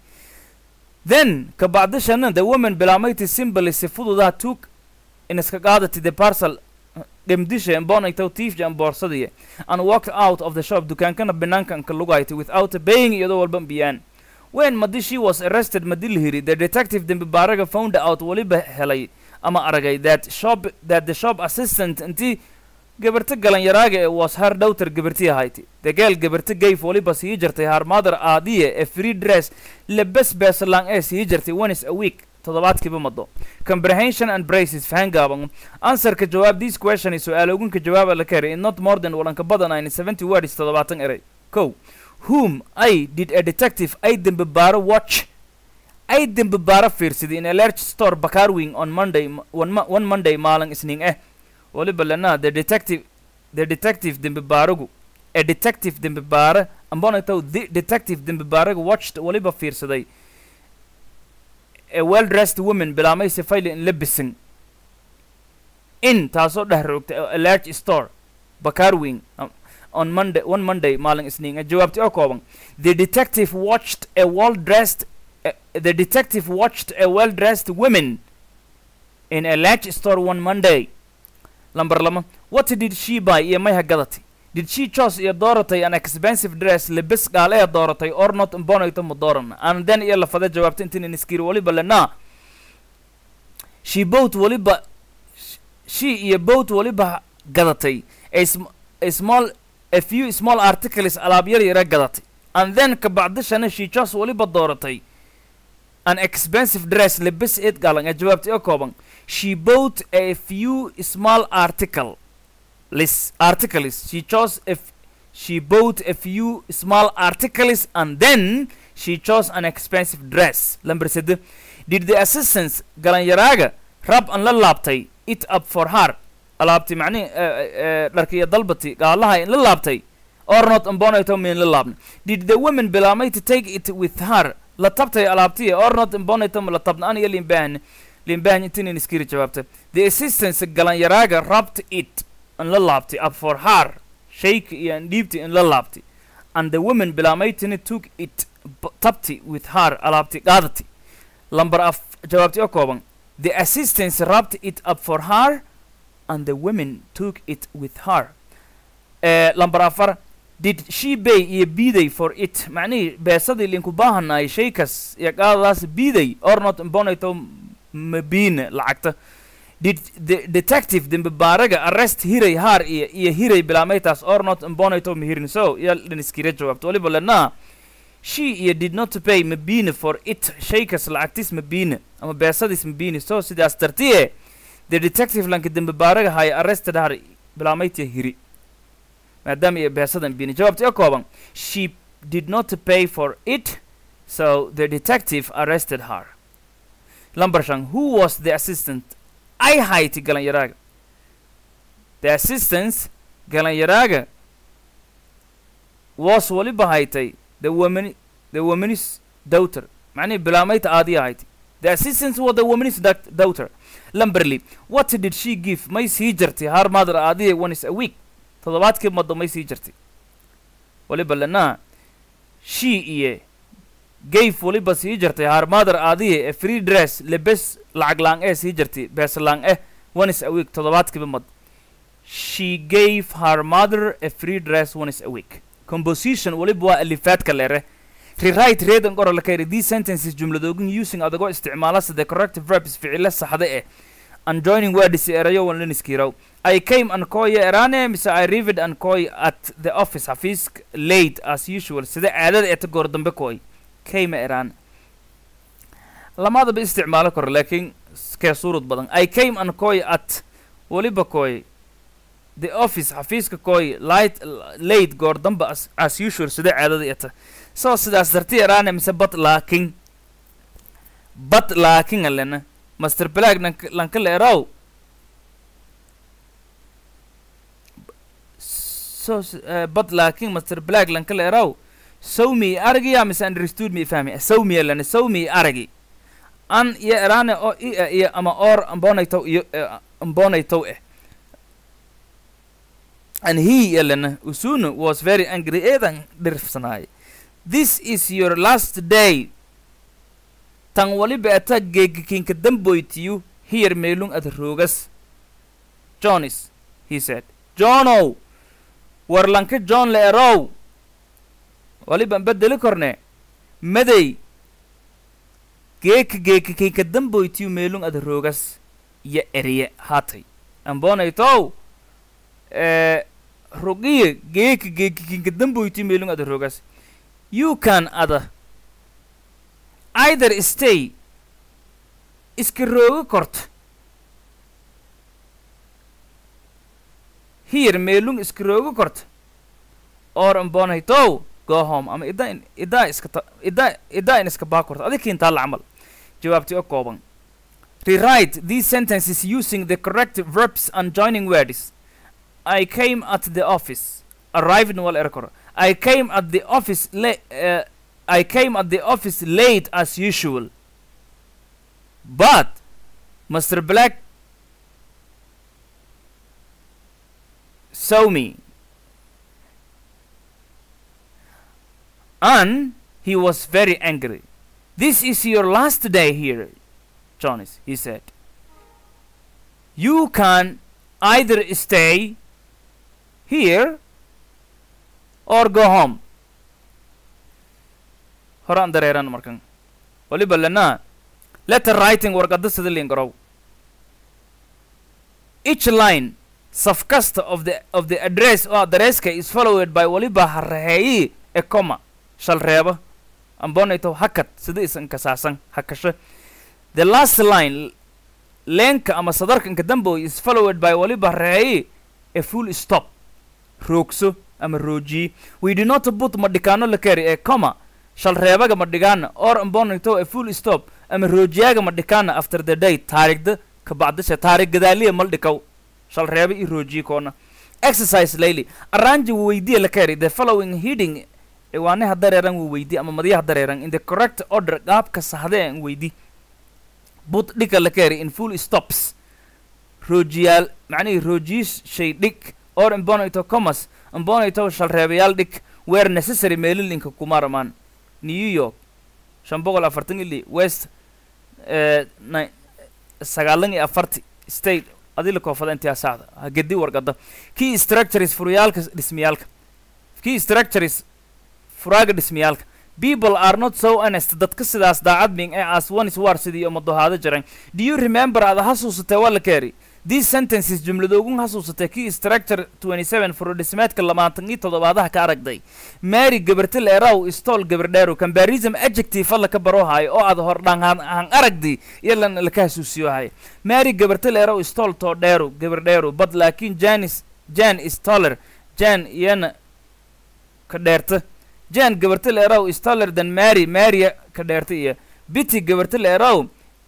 S1: then ka bacdishana the woman bilaamaytay simply si fududaa took in iska qaadatay the parcel dhemdisha embonaytaw tiifja an boorsadiya and walked out of the shop dukaankana banaanka anka lugaytay without paying iyadoo walba biyaan when madi she was arrested madi la hiri the detective dembi baaraga found out waliba helay ama aragay that shop that the shop assistant intii gabarta galanyaraaga ee was her daughter gabartii ahayti the girl gabarta gayf waliba sii jirtay her mother aadiye ee free dress lebes beeslang ee sii jirtay once a week toddobaadkiiba mado comprehension and braces fahan gaaban answerka jawaab this question is su-aal ogunka jawaaba la kari in not more than walanka badan ayna seventy words toddobaatan eray ko whom i did a detective ay dembe baaro watch ay dembe baaro fiirsaday in a large store bakar wing on monday m- one, mo- one monday maalin isniin eh waliba lana the detective the detective dembe baaragu a detective dembe baara ambonatow the detective dembe baaragu watched waliba fiirsaday a well dressed woman bilaamay sifayli in labisan in taasoo dheh roogtay a large store bakaar weyn um, on monday one monday maalin isniin jawaabti oo kooban the detective watched a well dressed uh, the detective watched a well dressed woman in a large store one monday lamber lama what did she buy iyo mayha gadati did she chose iyo dooratay an expensive dress lebes gaal ee dooratay or not imbonayto ma dooran and then iyo lafada jawaabta intiin iskiri waliba lena she bought waliba she iyo boat waliba gadatay a, sm a small a few small articles alaab yar yara gadatay and then kabacdishana she chose waliba dooratay an expensive dress lebes eed galan ee jawaabta oo kooban she bought a few small article list articles she chose a f- she bought a few small articles and then she chose an expensive dress lamber sede did the assistants galanyaraaga rab an la laabtay it up for her alaabti macnihi dharkiya dalbati gaalaha in la laabtay or not imbonayto min la laabna did the women bilaamay to take it with her la tabtay alaabtiya or not imbonayto ma la tabna an iyo limbahan limbahan intinin iskiri jawaabta the assistants galanyaraaga rubbed it in la laabtay up for her shayka iyo an dhiibti in la laabtay and the woman bilaamaytini took it b- tabti with her alaabti qaadati lamber af jawaabti oo kooban the assistants rubbed it up for her and the women took it with her uh, lamber afar did she pay iyo biiday for it macnihii beesadii linku baahanay shaykas iyo qaadadaas biiday or not imbonayto mabiine lacagta did the detective dembibaaraga arrest hiray haar iyo iyo hiray bilaamaytaas or not imbonayto mahirin so iyo dhiniskira jawaabto waliba lenaa she iyo did not pay mabine for it shaykas lacagtis mabine ama beesadis mabine so sidaas dartiye the detective lanka dembibaaraga haya arrested har bilaamaytiya hiri maadaama iyo beesada mabine jawaabta oo kooban she did not pay for it so the detective arrested her lamber shan who was the assistant ay hayti galanyaraaga the assistants galanyaraaga was waliba haytay the woman the woman's daughter macnihi bilaamayta aadiya hayti the assistants was the woman's dac- daughter lamberly what did she give may sii jirtay her mother aadiya once a week toddobaadkii mado may sii jirtay waliba lenaa she iyo gave waliba sii jirtay her mother aadiya a free dress lebes lacag laang ee sii jirtay bees laang eh once a week toddobaadkiiba mad she gave her mother a free dress once a week composition waliba waa alifaadka leere rewrite readan qora la kayri these sentences jumladoogin using adagoo isticmaala sida corrective verbs ficile saxda eh and joining words erayo wan liniskirow I came and koy erane mise I arrived and koy at the office xafiis late as usual sida caadada eta goor dambe koy came eraan lamadaba isticmaalo karo laakiin kee suurad badan I came and koy at waliba koy the office xafiiska koy light late goor dambe as, as usual sida caadada eta so sidaas darti eraane mise but laakin but laakin alena master black lanka lanka la eraw so s- uh, but laakin master black lanka la eraw sawmi aragiya mise understood mi fahmi sawmi alena sawmi aragi an iyo eraane oo i eh, iyo ama or ambonaytow iyo eh, ambonaytow eh and he yelena usunu was very angry eedan dhirfsanaay this is your last day tan waliba ata geegikinka damboytiyu here meelung ad roogas jonis he said johnow warlanka john le erow waliban bedeli korne madey geeka geekikinka damboytiyu meelung ad roogas iyo eriye haatay ambonaytow eh, rogiye geeka geekikinka damboytiyu meelung ad roogas you can ada either stay iska rooga korta here meelung iska rooga korta or ambonaytow go home ama ida in idaa iska ta ida idaa in iska baa korta adig kiintaa la camal jawaabti oo kooban rewrite these sentences using the correct verbs and joining words I came at the office arrived wal erkor I came at the office la- uh, I came at the office late as usual. But Mr. Black saw me and he was very angry this is your last day here jonas he said you can either stay here or go home horaan dareeran markan waliba lena letter writing warqada sida liin garow each line saf kasta of the of the address oo adresska is followed by waliba haraheeyi e comma shal reeba ambonayto hakad sida isan kasaasan hakasho the last line leenka ama sadarka inka damboy is followed by waliba haraheeyi a full stop roogso ama roojiye we do not put madhikaano la kari ee comma shal reebaga madhigaana or ambonayto a full stop ama roojiyaaga madhikaana after the day taarigda kabacdasha taarig gadaaliya maldhikaw shal reeba i roojiye koona exercise layli arranji weydiya la kari the following heading ciwaanaha dareeran wuu weydi ama madyaha dareeran in the correct order qaabka saxda aan weydi but dhika la kari in full stops roojiyaal macnihii roojiyish shay dhig or imbonayto commas imbonayto shal reebayaal dhig where necessary meelilinka kumaramaan new york shan boqol afartan ili west eh, ni- sagaalan iyo afarti state adila koofada intaa saacda ha gedi warqada key structures furayaalka dhismayaalka key structures furaaga dhismayaalka people are not so honest dadka sidaas daacad ming ee as one is war sidii uma dohaado jiran do you remember aad xasuusatay waa la keeri these sentences jumladoogun xasuusatay key structure 27 furudhismeedka labaatan iyo toddobaadaha ka aragday mary gabarta leeraw istol gabardheeru comparison adjective alla ka barohayo oo aad hor dhan han aragdi iyo lan laka xasuusiyohayo mary gabarta leeraw istol too dheeru gabardheeru but laakiin janis jan is taller jan iyana ka dheerta jan gabarta leeraw is taller than mary marya ka dheerta iyo biti gabarta leeraw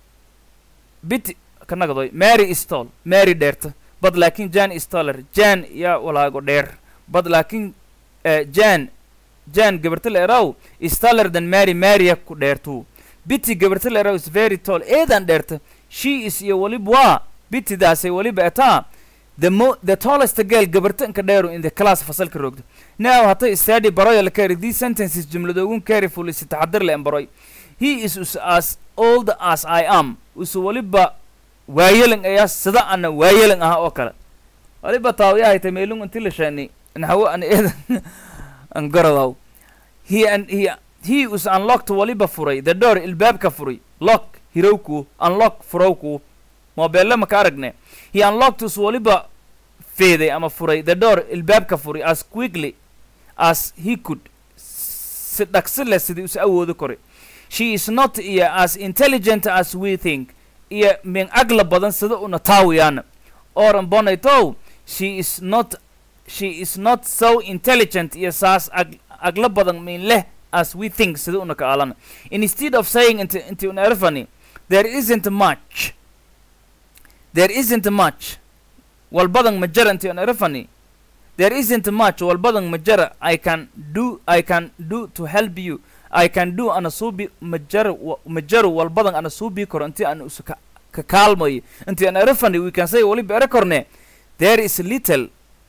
S1: biti ka nagdoy mary is tall mary dheerta but laakiin jan is taller jan yaa walaago dheer but laakiin eh, jan jan gabarta leeraw is taller than mary marya ku dheertu biti gabarta leeraw is very tall eedan dheerta she is iyo waliba waa bitidaasay waliba etaa the mo the tallest girl gabarta inka dheeru in the class fasalka roogdo now hatay study baroya la kari these sentences jumladoogun carefully si taxadir le baroy he is us as old as i am usu waliba waayelan ayaa sida ana waayelan aha oo kale waliba taawiyahayta meelung inti la shaani naxwo an eedan an garadow he and he he us unlocked waliba furay the door ilbaabka furay lock hirowku unlock furowku mobeelle maka aragne he unlocked us waliba feeday ama furay the door ilbaabka furay as quickly as he could si dhaqsi leh sidii us awoodi koray she is not iyo as intelligent as we think iyo min agla badan sida una taawiyana oran bonaytow she is not she is not so intelligent iyo saas ag agla badan min leh as we think sida una ka alana instead of saying inti inti una erfani there isn't much there isn't much walbadan ma jara inti una erfani there isn't much walbadan ma jara i can do i can do to help you I can do ana suubi majar majaru walbadan ana suubi karo intii aan isu ka ka kaalmayo intii aan erafani we can say waliba ere korne there is little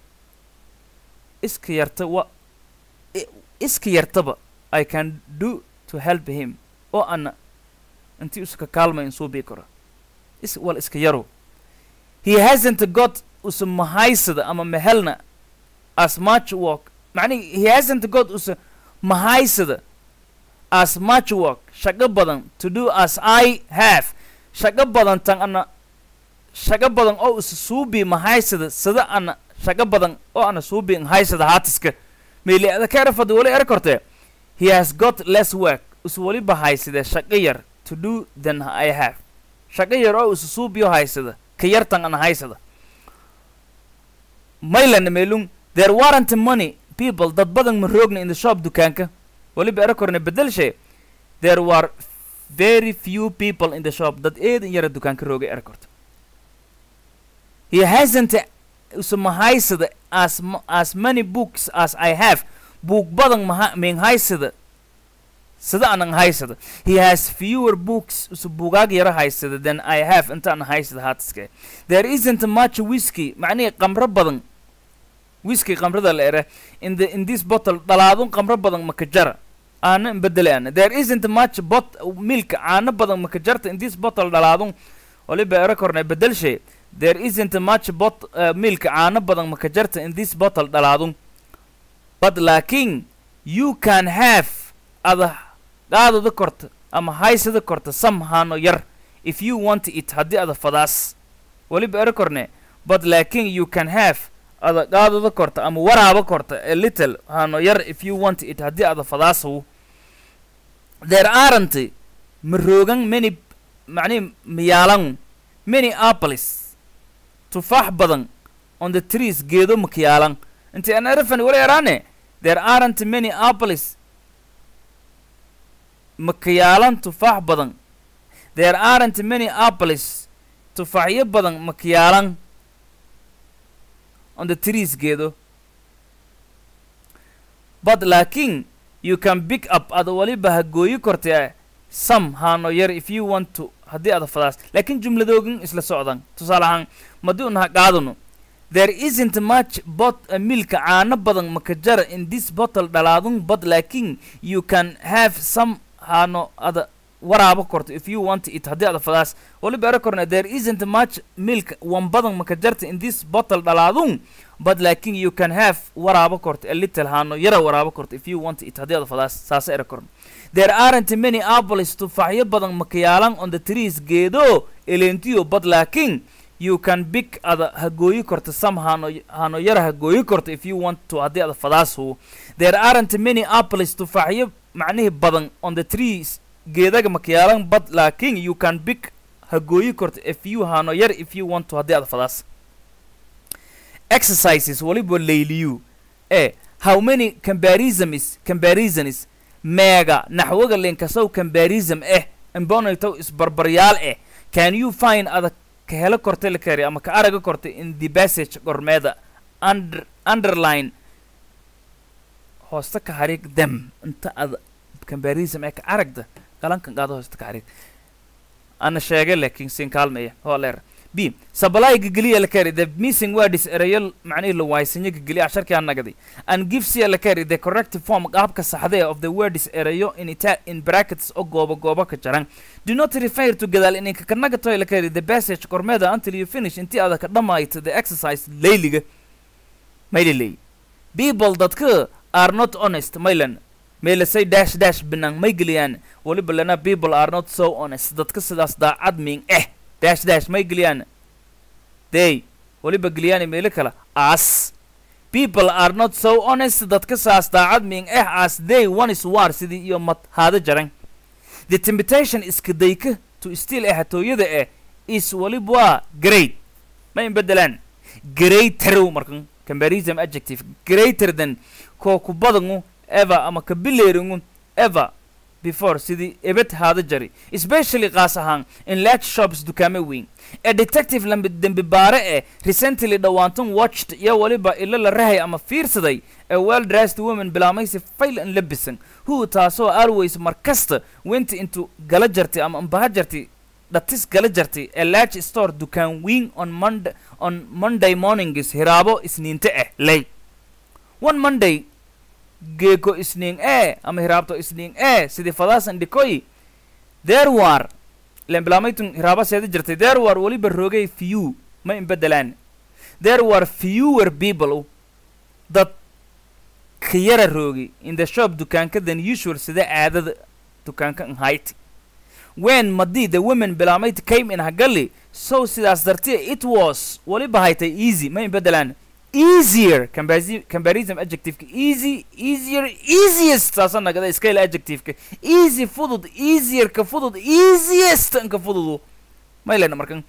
S1: iska yarta wa i- iska yartaba I can do to help him oo ana intii isu ka kaalmayo in suubi karo is wal iska yaro he hasn't got usa mahaysada ama mehelna as much work macnihi he hasn't got usa mahaysada as much work shaqo badan to do as I have shaqo badan tan ana shaqo badan oo is suubi mahaysada sida ana shaqo badan oo ana suubi haysada haatiska meeli ada ka erafada wali er korte he has got less work is waliba haysade shaqo yar to do than I have shaqo yar oo is suubiyo haysada ka yar tan ana haysada maylan meelung there weren't money people dad badan ma roogna in the shop dukaanka waliba ero korne bedelshe there were very few people in the shop dad eedan yara dukaanka roogay ero korto he hasn't usa mahaysada as m- as many books as I have buug badan maha min haysada sida anan haysada he has fewer books usa buugaag yara haysada than I have inta an haysada haatiske there isn't much whiskey macnihi qamro badan whisky qamrada la ere in the in this bottle dhalaadun qamro badan maka jara aana bedele ana there isn't much bot milk caano badan maka jarta in this bottle dhalaadun waliba ere korne bedelshe there isn't much bot uh, milk caano badan maka jarta in this bottle dhalaadun but laakiin you can have ada qaadada korta ama haysada korta some haano yar if you want it haddii ada fadaas waliba ere korne but laakiin you can have ada qaadada korta ama waraaba korta a little haano yar if you want it haddii ada fadaasaw there aren't maroogan many macnihi miyaalan many apples tufaax badan on the trees geedo makiyaalan inti an erefan wala yaraane there aren't many apples makiyaalan tufaax badan there aren't many apples tufaaxyo badan makiyaalan on the trees geedo but laakiin you can pick up ada waliba ha gooyi kortee some haano yar if you want to haddii ada fadaas laakiin jumladoogin isla socdan tusaale ahaan madii unaha qaadano there isn't much bot uh, milka caano badan makajara in this bottle dhalaadun but laakiin you can have some haano ada waraaba korto if you want it haddii ada fadaas waliba ere korne there isn't much milk wan badan makajarta in this bottle dhalaadun but laakiin you can have waraaba korto a little haano yara waraaba korto if you want it haddii ada fadaas saasa ere korne there aren't many apples tufaaxyo badan makayaalan on the trees geedo elentiyo but laakiin you can pick ada hagooyi korto some haano haano yara hagooyi korto if you want to haddii ada fadaasu there aren't many apples tufaaxyo macnihii badan on the trees geedaga makayaalan but laakiin you can pick hagooyi korto if you haano yar if you want to haddii ada fadaas exercises waliba layliyu e how many comparisons comparisons meega naxwaga linkasow comparison eh imbonaytow isbarbaryaal eh can you find ada ka helo korta la kari ama ka araga korta in the passage gormeeda under underline hoosta ka harig them inta ada comparison ee ka aragda qalankan qaado hoosta ka harig ana sheegay laakiin siin kaalmaya hoo leer b supply geliya la kari the missing word is erayo macnihii la waaysanyo geliya casharkii aan nagaday and give sia la kari the correct form qaabka saxdee of the word is erayo in ita in brackets oo goobo goobo ka jaran do not refer to gadaal ininka ka nagatoy la kari the passage kormeeda until you finish intii aada ka dhammayto the exercise layliga mayliley people dadka are not honest maylan meelasay dash dash binaan may geliyaan waliba lana people are not so honest dadka sidaas daacad miin eh dash dash may geliyaan they waliba geliyaan meelo kale as people are not so honest dadka saas daacad miin eh as they one is war sidii iyo mad haada jaran the temptation iska dayka to steal eh hatooyada eh is waliba waa great ma in bedelaan greater markan comparison adjective greater than koo ku badangu ever ama ka bileeringu ever before sidii ebed haada jari especially qaas ahaan in large shops dukaame weyn ee detective lambi dembi baare eh recently dhowaantan watched iyo waliba ilo la rahay ama fiirsaday ee well dressed woman bilaamaysi fayl an labisan who taasoo always mar kasta went into gala jartay ama ambaha jartay dhatis gala jartay ee large store dukaan weyn on monday on monday mornings hiraabo isniinte ah lay one monday geeko isniin ee ama hiraabto isniin ee sidii fadaasan dhikoy there war ilen bilaamaytun hiraaba seeda jirtay there war weliba roogay few ma in bedelaan there were fewer people dad ka yara roogi in the shop dukaanka than usual sida caadada dukaanka nhayt when madii the women bilaamayt came in hagali so sidaas dartiya it was weliba haytay easy ma in bedelaan easier comparison comparison adjectiveka easy easier easiest saasa nagada scale adjectiveka easy fudud easier ka fudud easiest ka fududu may lena markan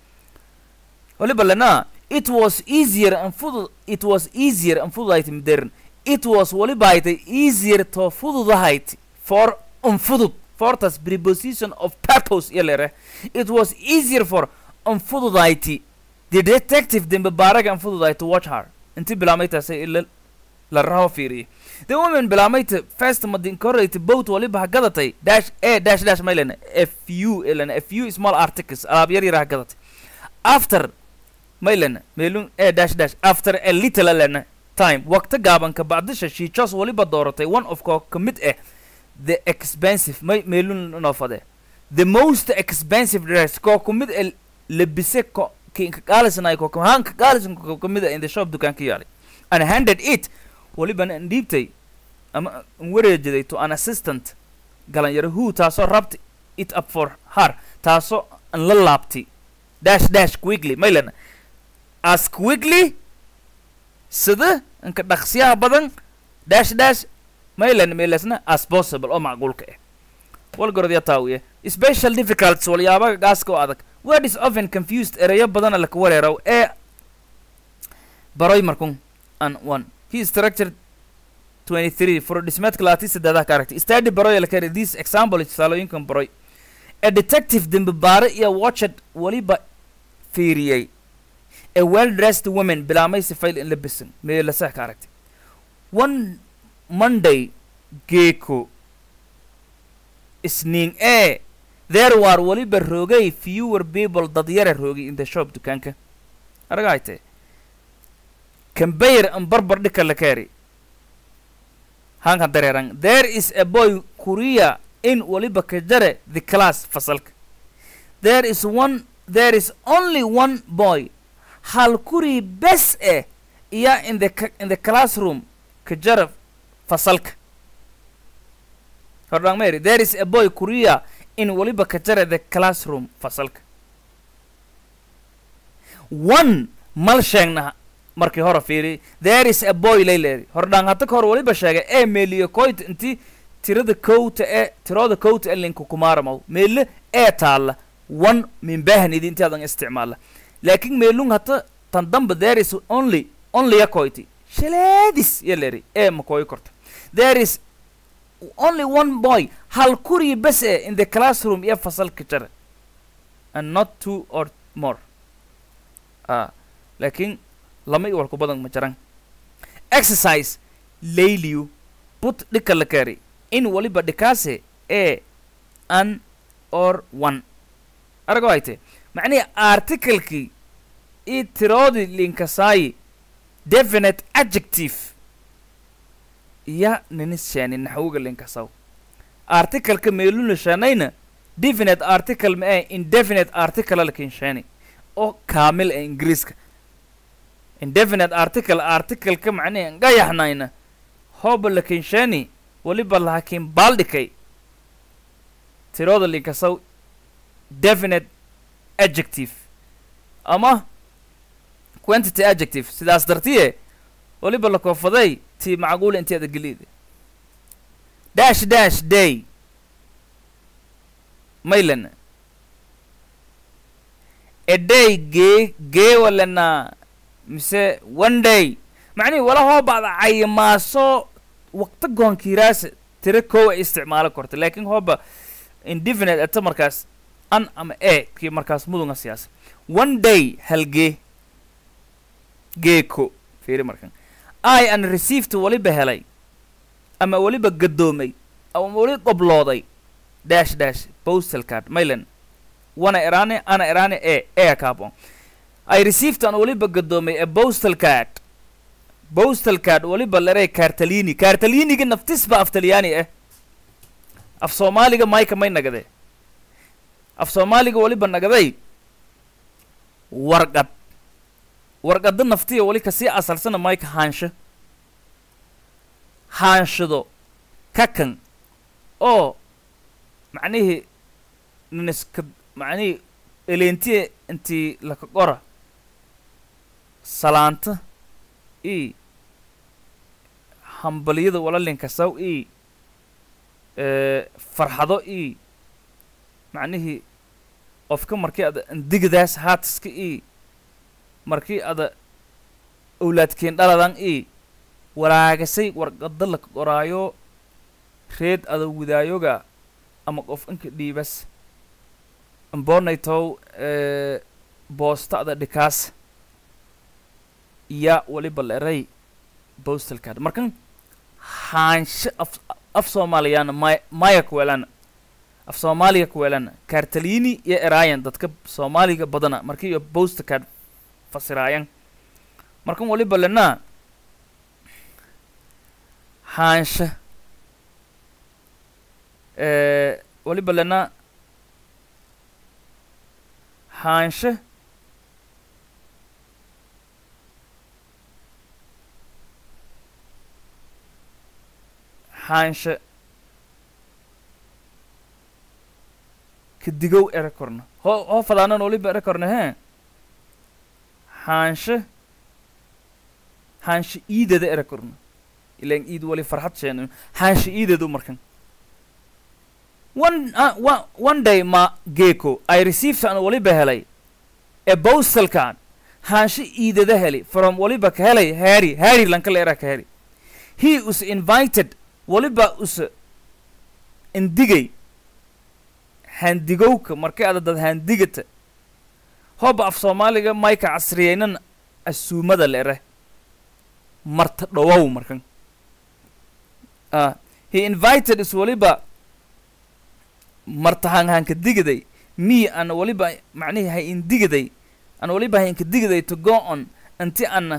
S1: waliba lena it was easier and fudud it was easier and fududahayt midern it was waliba haytay easier to fududahayt for unfudud fortas preposition of purpose iyo lere it was easier for unfududahayt the detective dembe baaraga unfududahayt to watch her intii bilaamaytaasay ila la raho fiiriyay the woman bilaamayta first madincorate boat waliba ha gadatay dash a dash dash maylena a few elena a few small articles alaab yar yar ha gadatay after maylena meelun a dash dash after a little elena time waqti gaaban ka bacdisha she just waliba dooratay one of koo ka mid ah the expensive may meelun inoo fade the most expensive dress koo ku mid ah labise ko kinka qaalisnay ko kahanka qaalisan ko ka mid ah in the shop dukaanka yaalay and handed it walibana an dhiibtay ama an wareejiday to an assistant galanyaro who taasoo rabta it up for her taasoo an la laabtay dash dash quickly maylan as quickly sida inka dhaqsiyaha badan dash dash maylan meelasna as possible oo macquulka ah walgorodya taawiye special difficulties waliyaabaha gaaska oo adag word is often confused ereyo badana laka wareeraw ee baroy markun an one he structured 23 for dhismeedka labaatan saddeedaha ka aragtay study baroy la kari this example tusaalooyinkan baroy a detective dembi baare iyo watched waliba fiiriyey a well dressed woman bilaamay sifayl in la bisan meelasaha ka aragtay one monday geeko isniin ee there war waliba roogay fewer people dad yara roogay in the shop dukaanka aragayte kambayr an barbar dhika la kaari hankan dareeran there is a boy korea in waliba ka jare the class fasalka there is one there is only one boy hal kurii bes eh iya in the ca- in the classroom ka jara fasalka hordhaan mary there is a boy korea in waliba ka jara the classroom fasalka one mal sheegna markii hore fiiri there is a boy layleeri hordhaan hadda ka hor waliba sheegay ee meeliyo koyt intii tirada kowta ee tirooda kowta ee linka kumaaramaw meelle ee taalla one minbahnidi intii adan isticmaala laakiin meelung hata tan damba there is only only ya koyti shaleedis ya leri ee makoyi korta there is only one boy hal kurii bes e in the classroom iyo fasalka jara and not two or more ah laakiin lama i walku badan ma jaran exercise layliyu put dhika la kari in waliba dhikaase e an or one arago ayte macnihi articlekii i tiroodii linkasaayi definite adjective ya ninisheeni naxwiga linkasaw articleka meeluna shanayna definite article ma ee indefinite article lakinsheeni oo kaamil ee ingiriiska indefinite article articleka macnihi ngayaxnayna hooba lakinsheeni waliba laakiin baaldhikay tirooda linkasaw definite adjective ama quantity adjective sidaas dartiye waliba la koofaday tii macquula inteeda geliida dash dash day maylan a day gee gee walana mise one day macnihi wala hoo bacda cayimaaso waqti goonkiiraasa tira kow ay isticmaalo korta laakiin hooba indefinite ata markaas an ama e kii markaas mudunga siyaasa one day halgee geeko fiiri markan i an received waliba helay ama waliba gadoomay ama wali qoblooday dash dash postal card maylan wana eraane ana eraane e e kaabon i received an waliba gadoomay a postal card postal card waliba larey kartalini kartaliniga naftisba af talyaani ah af soomaaliga mayka may nagade af soomaaliga waliba nagaday warqad warqadda naftiya wali kasii asalsana mayka haansho haanshado kakan oo macnihii niniska macnihii eleentiya intii laka qora salaanta i hambaliyada walalinkasaw i farxado i macnihii qofka markii ada indigadaas haatiska i markii ada owlaadkeen dhaladan i waraagasay warqada laka qoraayo reed ada widaayoga ama qof inka dhiibas imboonaytow boosta ada dhikaas iya waliba la eray postal card markan haansho af af soomaaliyaana may maya kuweelana af soomaaliga kuweelana kartalini iyo eraayan dadka soomaaliga badana markii iyo postal card fasiraayan markan waliba lena haansha eh, waliba lena haansha haansha kadigow ere korna ho hoo fadaanan waliba ere korna he haansha haansha iidada ere korna ilan iid wali farxad sheeno haansha iidadu markan one uh, one, one day ma geeko i received an waliba helay a postal card haansha iidada heli from waliba ka helay harry harry lankala era ka heli he was invited waliba us indigay handigowka markay ada dad handigata hoba af soomaaliga mayka casriyeynan asuumada lere marta dhowow markan ah he invited is waliba marta hanhanka digaday me an waliba macnihi hay indigaday an waliba haynka digaday to go on anti ana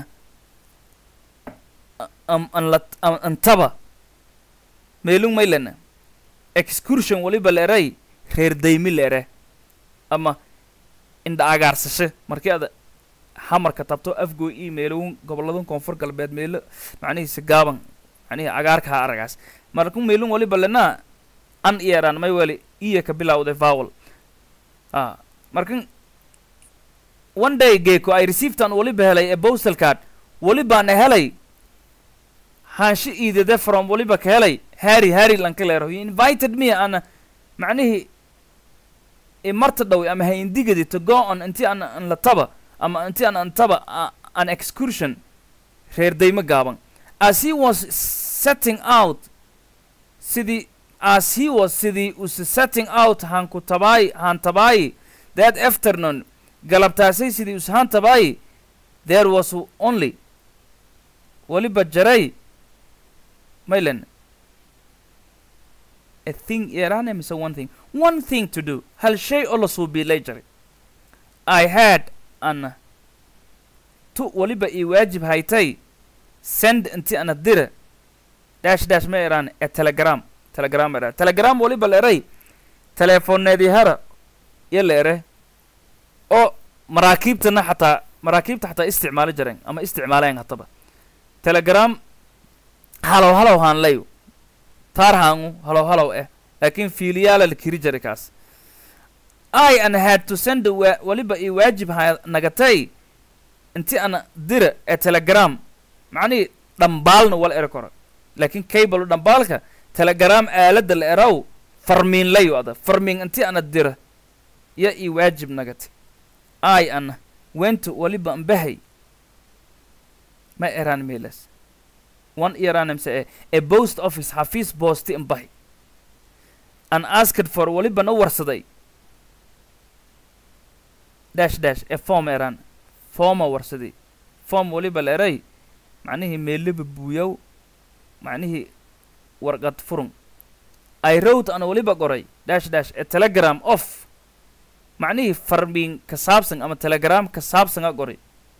S1: am an la am antaba meelung maylana excursion waliba leeray reer daymi leere ama indha agaarsashe markii ada hamarka tabto afgoo ii meelowun gobolladan koonfur galbeed meelo macnihiisa gaaban macnihi agaarka ha aragaas marku meelun waliba lenaa an iyeraan may weli iya ka bilawday vowel ah markan one day geeko i received an waliba helay a postal card walibaana helay haansho iidade from waliba ka helay harry harry lanka leero he invited me ana macnihii i marta dhow ama ha indigadi to go on inti an an la taba ama inti an antaba uh, an excursion reer daymo gaaban as he was setting out sidii as he was sidii us setting out hanku tabaay han tabaay that afternoon galabtaasay sidii us han tabaay there was only waliba jaray maylen a thing yarane mise one thing one thing to do hal shay oo la suubiilay jaray i had an tu waliba ii waajib haytay send inti ana dira dash dash ma eraan e telegram telegram era telegram waliba la eray telefoneedii hara iyo la ere oo maraakiibtana xataa maraakiibta xataa isticmaali jareen ama isticmaaleen hataba telegram halow halow haan layo taar haangu halow halow eh laakiin fiiliyaala la kiri jaray kaas i an had to send wa waliba ii waajib ha nagatay inti ana dira ee telegram macnihii dhambaalna wala eri karo laakiin cable dhambaalka telegram aaladda la eraw farmiin layo ada farmiin inti ana dira ya ii waajib nagati i ana wento waliba ambahay ma eraan meelas one iranamse e a post office xafiis boosti imbahay an asked for waliba na warsaday dash dash e form eran forma warsaday form waliba la eray macnihii meelaba buuyaw macnihii warqad furun i wrote ana waliba qoray dash dash a telegram off macnihii farmiin ka saabsan ama telegram ka saabsan a qoray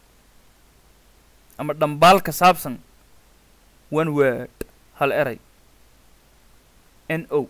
S1: ama dhambaal ka saabsan one word hal eray n o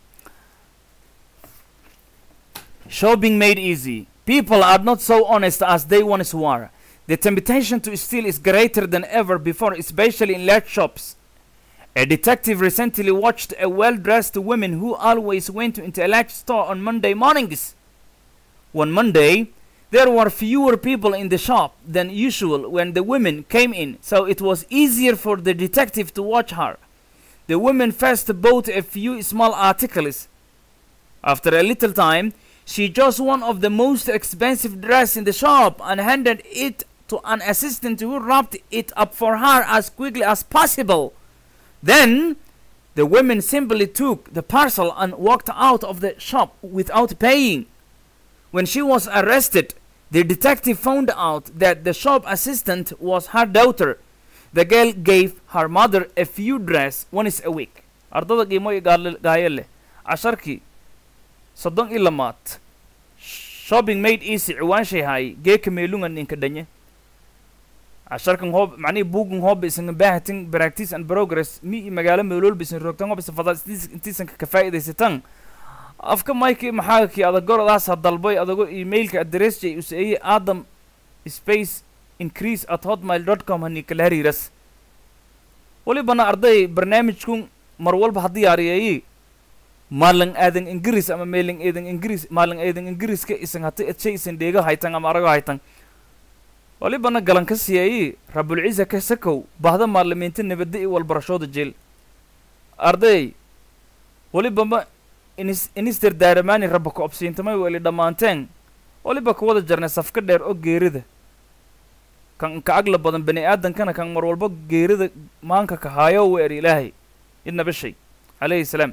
S1: shopping made easy people are not so honest as they once were the temptation to steal is greater than ever before especially in large shops a detective recently watched a well-dressed woman who always went into a large store on monday mornings one monday there were fewer people in the shop than usual when the women came in, so it was easier for the detective to watch her. The woman first bought a few small articles. After a little time, she chose one of the most expensive dress in the shop and handed it to an assistant who wrapped it up for her as quickly as possible. Then, the woman simply took the parcel and walked out of the shop without paying. When she was arrested, the detective found out that the shop assistant was her daughter. The girl gave her mother a few dress once a week. ardada qiimo iyo gaal- gaayo leh casharkii soddon iyo lamaad shopping made easy ciwaanshay haay geeka meelunga ninka dhanye casharkan hoob macnihii buugan hooba isan baahatin practice and progress mi i magaalo meeloolba isan roogtan hoob isan fadaa intiisan ka faa'iidaysatan afka mike maxaa kii adagorodaas ha dalboy adago emailka address jay useeye adam space increase at hotmail dot com hani kala hariiras walibana arday barnaamijkun mar walba ha diyaariyeeyi maalan aadan ingiriis ama meelan eedan ingiriis maalan eedan ingiriiska isan hata edshay isan dheego haytan ama arago haytan walibana galan ka siyeeyi rabulciisa ka sakow bahda maalimiinta nabadda i walbarashooda jeel arday walibama inis inister daaramaani rabba ku obsiintamay weli dhammaanteen waliba kuwada jarnay safka dheer oo geerida kan ka agla badan bani aadankana kan mar walba geerida maanka ka haayo weer ilaahay idnaba shay calayhi salaam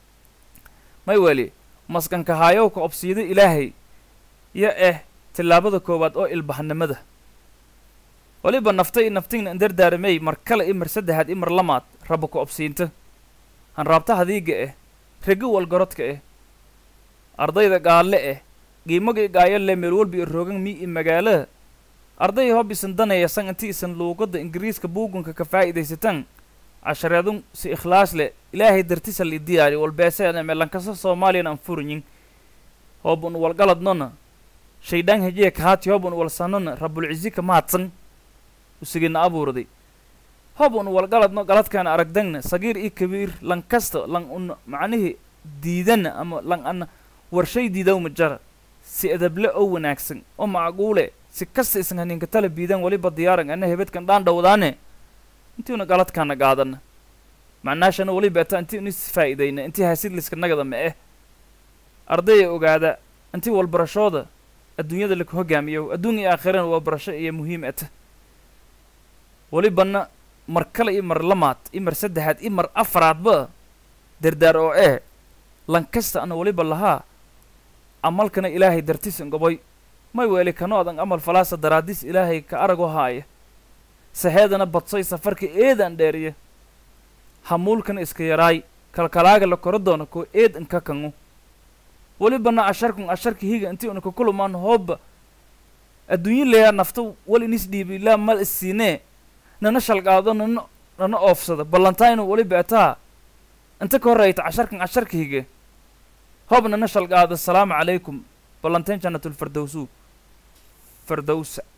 S1: may weli maskan ka haayo ka obsiida ilaahay yo eh tillaabada koowaad oo ilbaxnimada waliba nafta i naftigna indardaaramey mar kale i mar saddexaad i mar lamaad rabba ku obsiinta han raabta hadiiga eh rego walgarodka eh ardayda gaalle eh qiimaga i gaayo le meel walba i roogan mi i magaalada arday hob isan danaya san inti isan luuqadda ingiriiska buugunka ka faa'iidaysatan cashareedun si ikhlaas leh ilaahay dartisa li diyaari walbeeseena melankasa soomaaliyan aan furinyin hoobun walgaladnona shaydaan hejiya kahaati hoobun walsanona rabulcizi ka mahadsan usigina abuurday hobun walgaladno galadkaana aragdagna sagiir iyo kabiir lan kasta lan un macnihii diidana ama lan ana warshay diidawma jara si edable oo wanaagsan oo macquule si kasta isan haninka tala biidan waliba diyaaran ana hebedkan dhaan dhowdaane intiuna galadkaana gaadana macnaashana waliba ata inti unis faa'iidayna intii hasidliska nagada ma eh ardaya ogaada intii walbarashooda adduunyada laku hogaamiyo adduun iyo aakhirana waa barasho iyo muhiim ata walibana mar kale iyo mar lamaad i mar saddexaad i mar afaraadba dardaar oo eh lan kasta ana waliba lahaa amalkana ilaahay dartisan goboy may weeli kanoodan amal falaasa daraadis ilaahay ka arago haaya saheedana badsoy safarka eedaan dheeriya hamuulkana iska yaraay kalkalaaga la koro doona koo eed inka kangu welibana asharkun asharka higa intii una kakulumaan hooba adduunyo leeyaa nafta wal inis dhiibi ilaa mal isiinee nana shalgaado nana nana oofsada ballantaynu weliba ataa inta ka horreyta casharkan casharka hige hoob nana shalgaado asalaamu calaykum ballantayn jannatulfardowsu fardowsa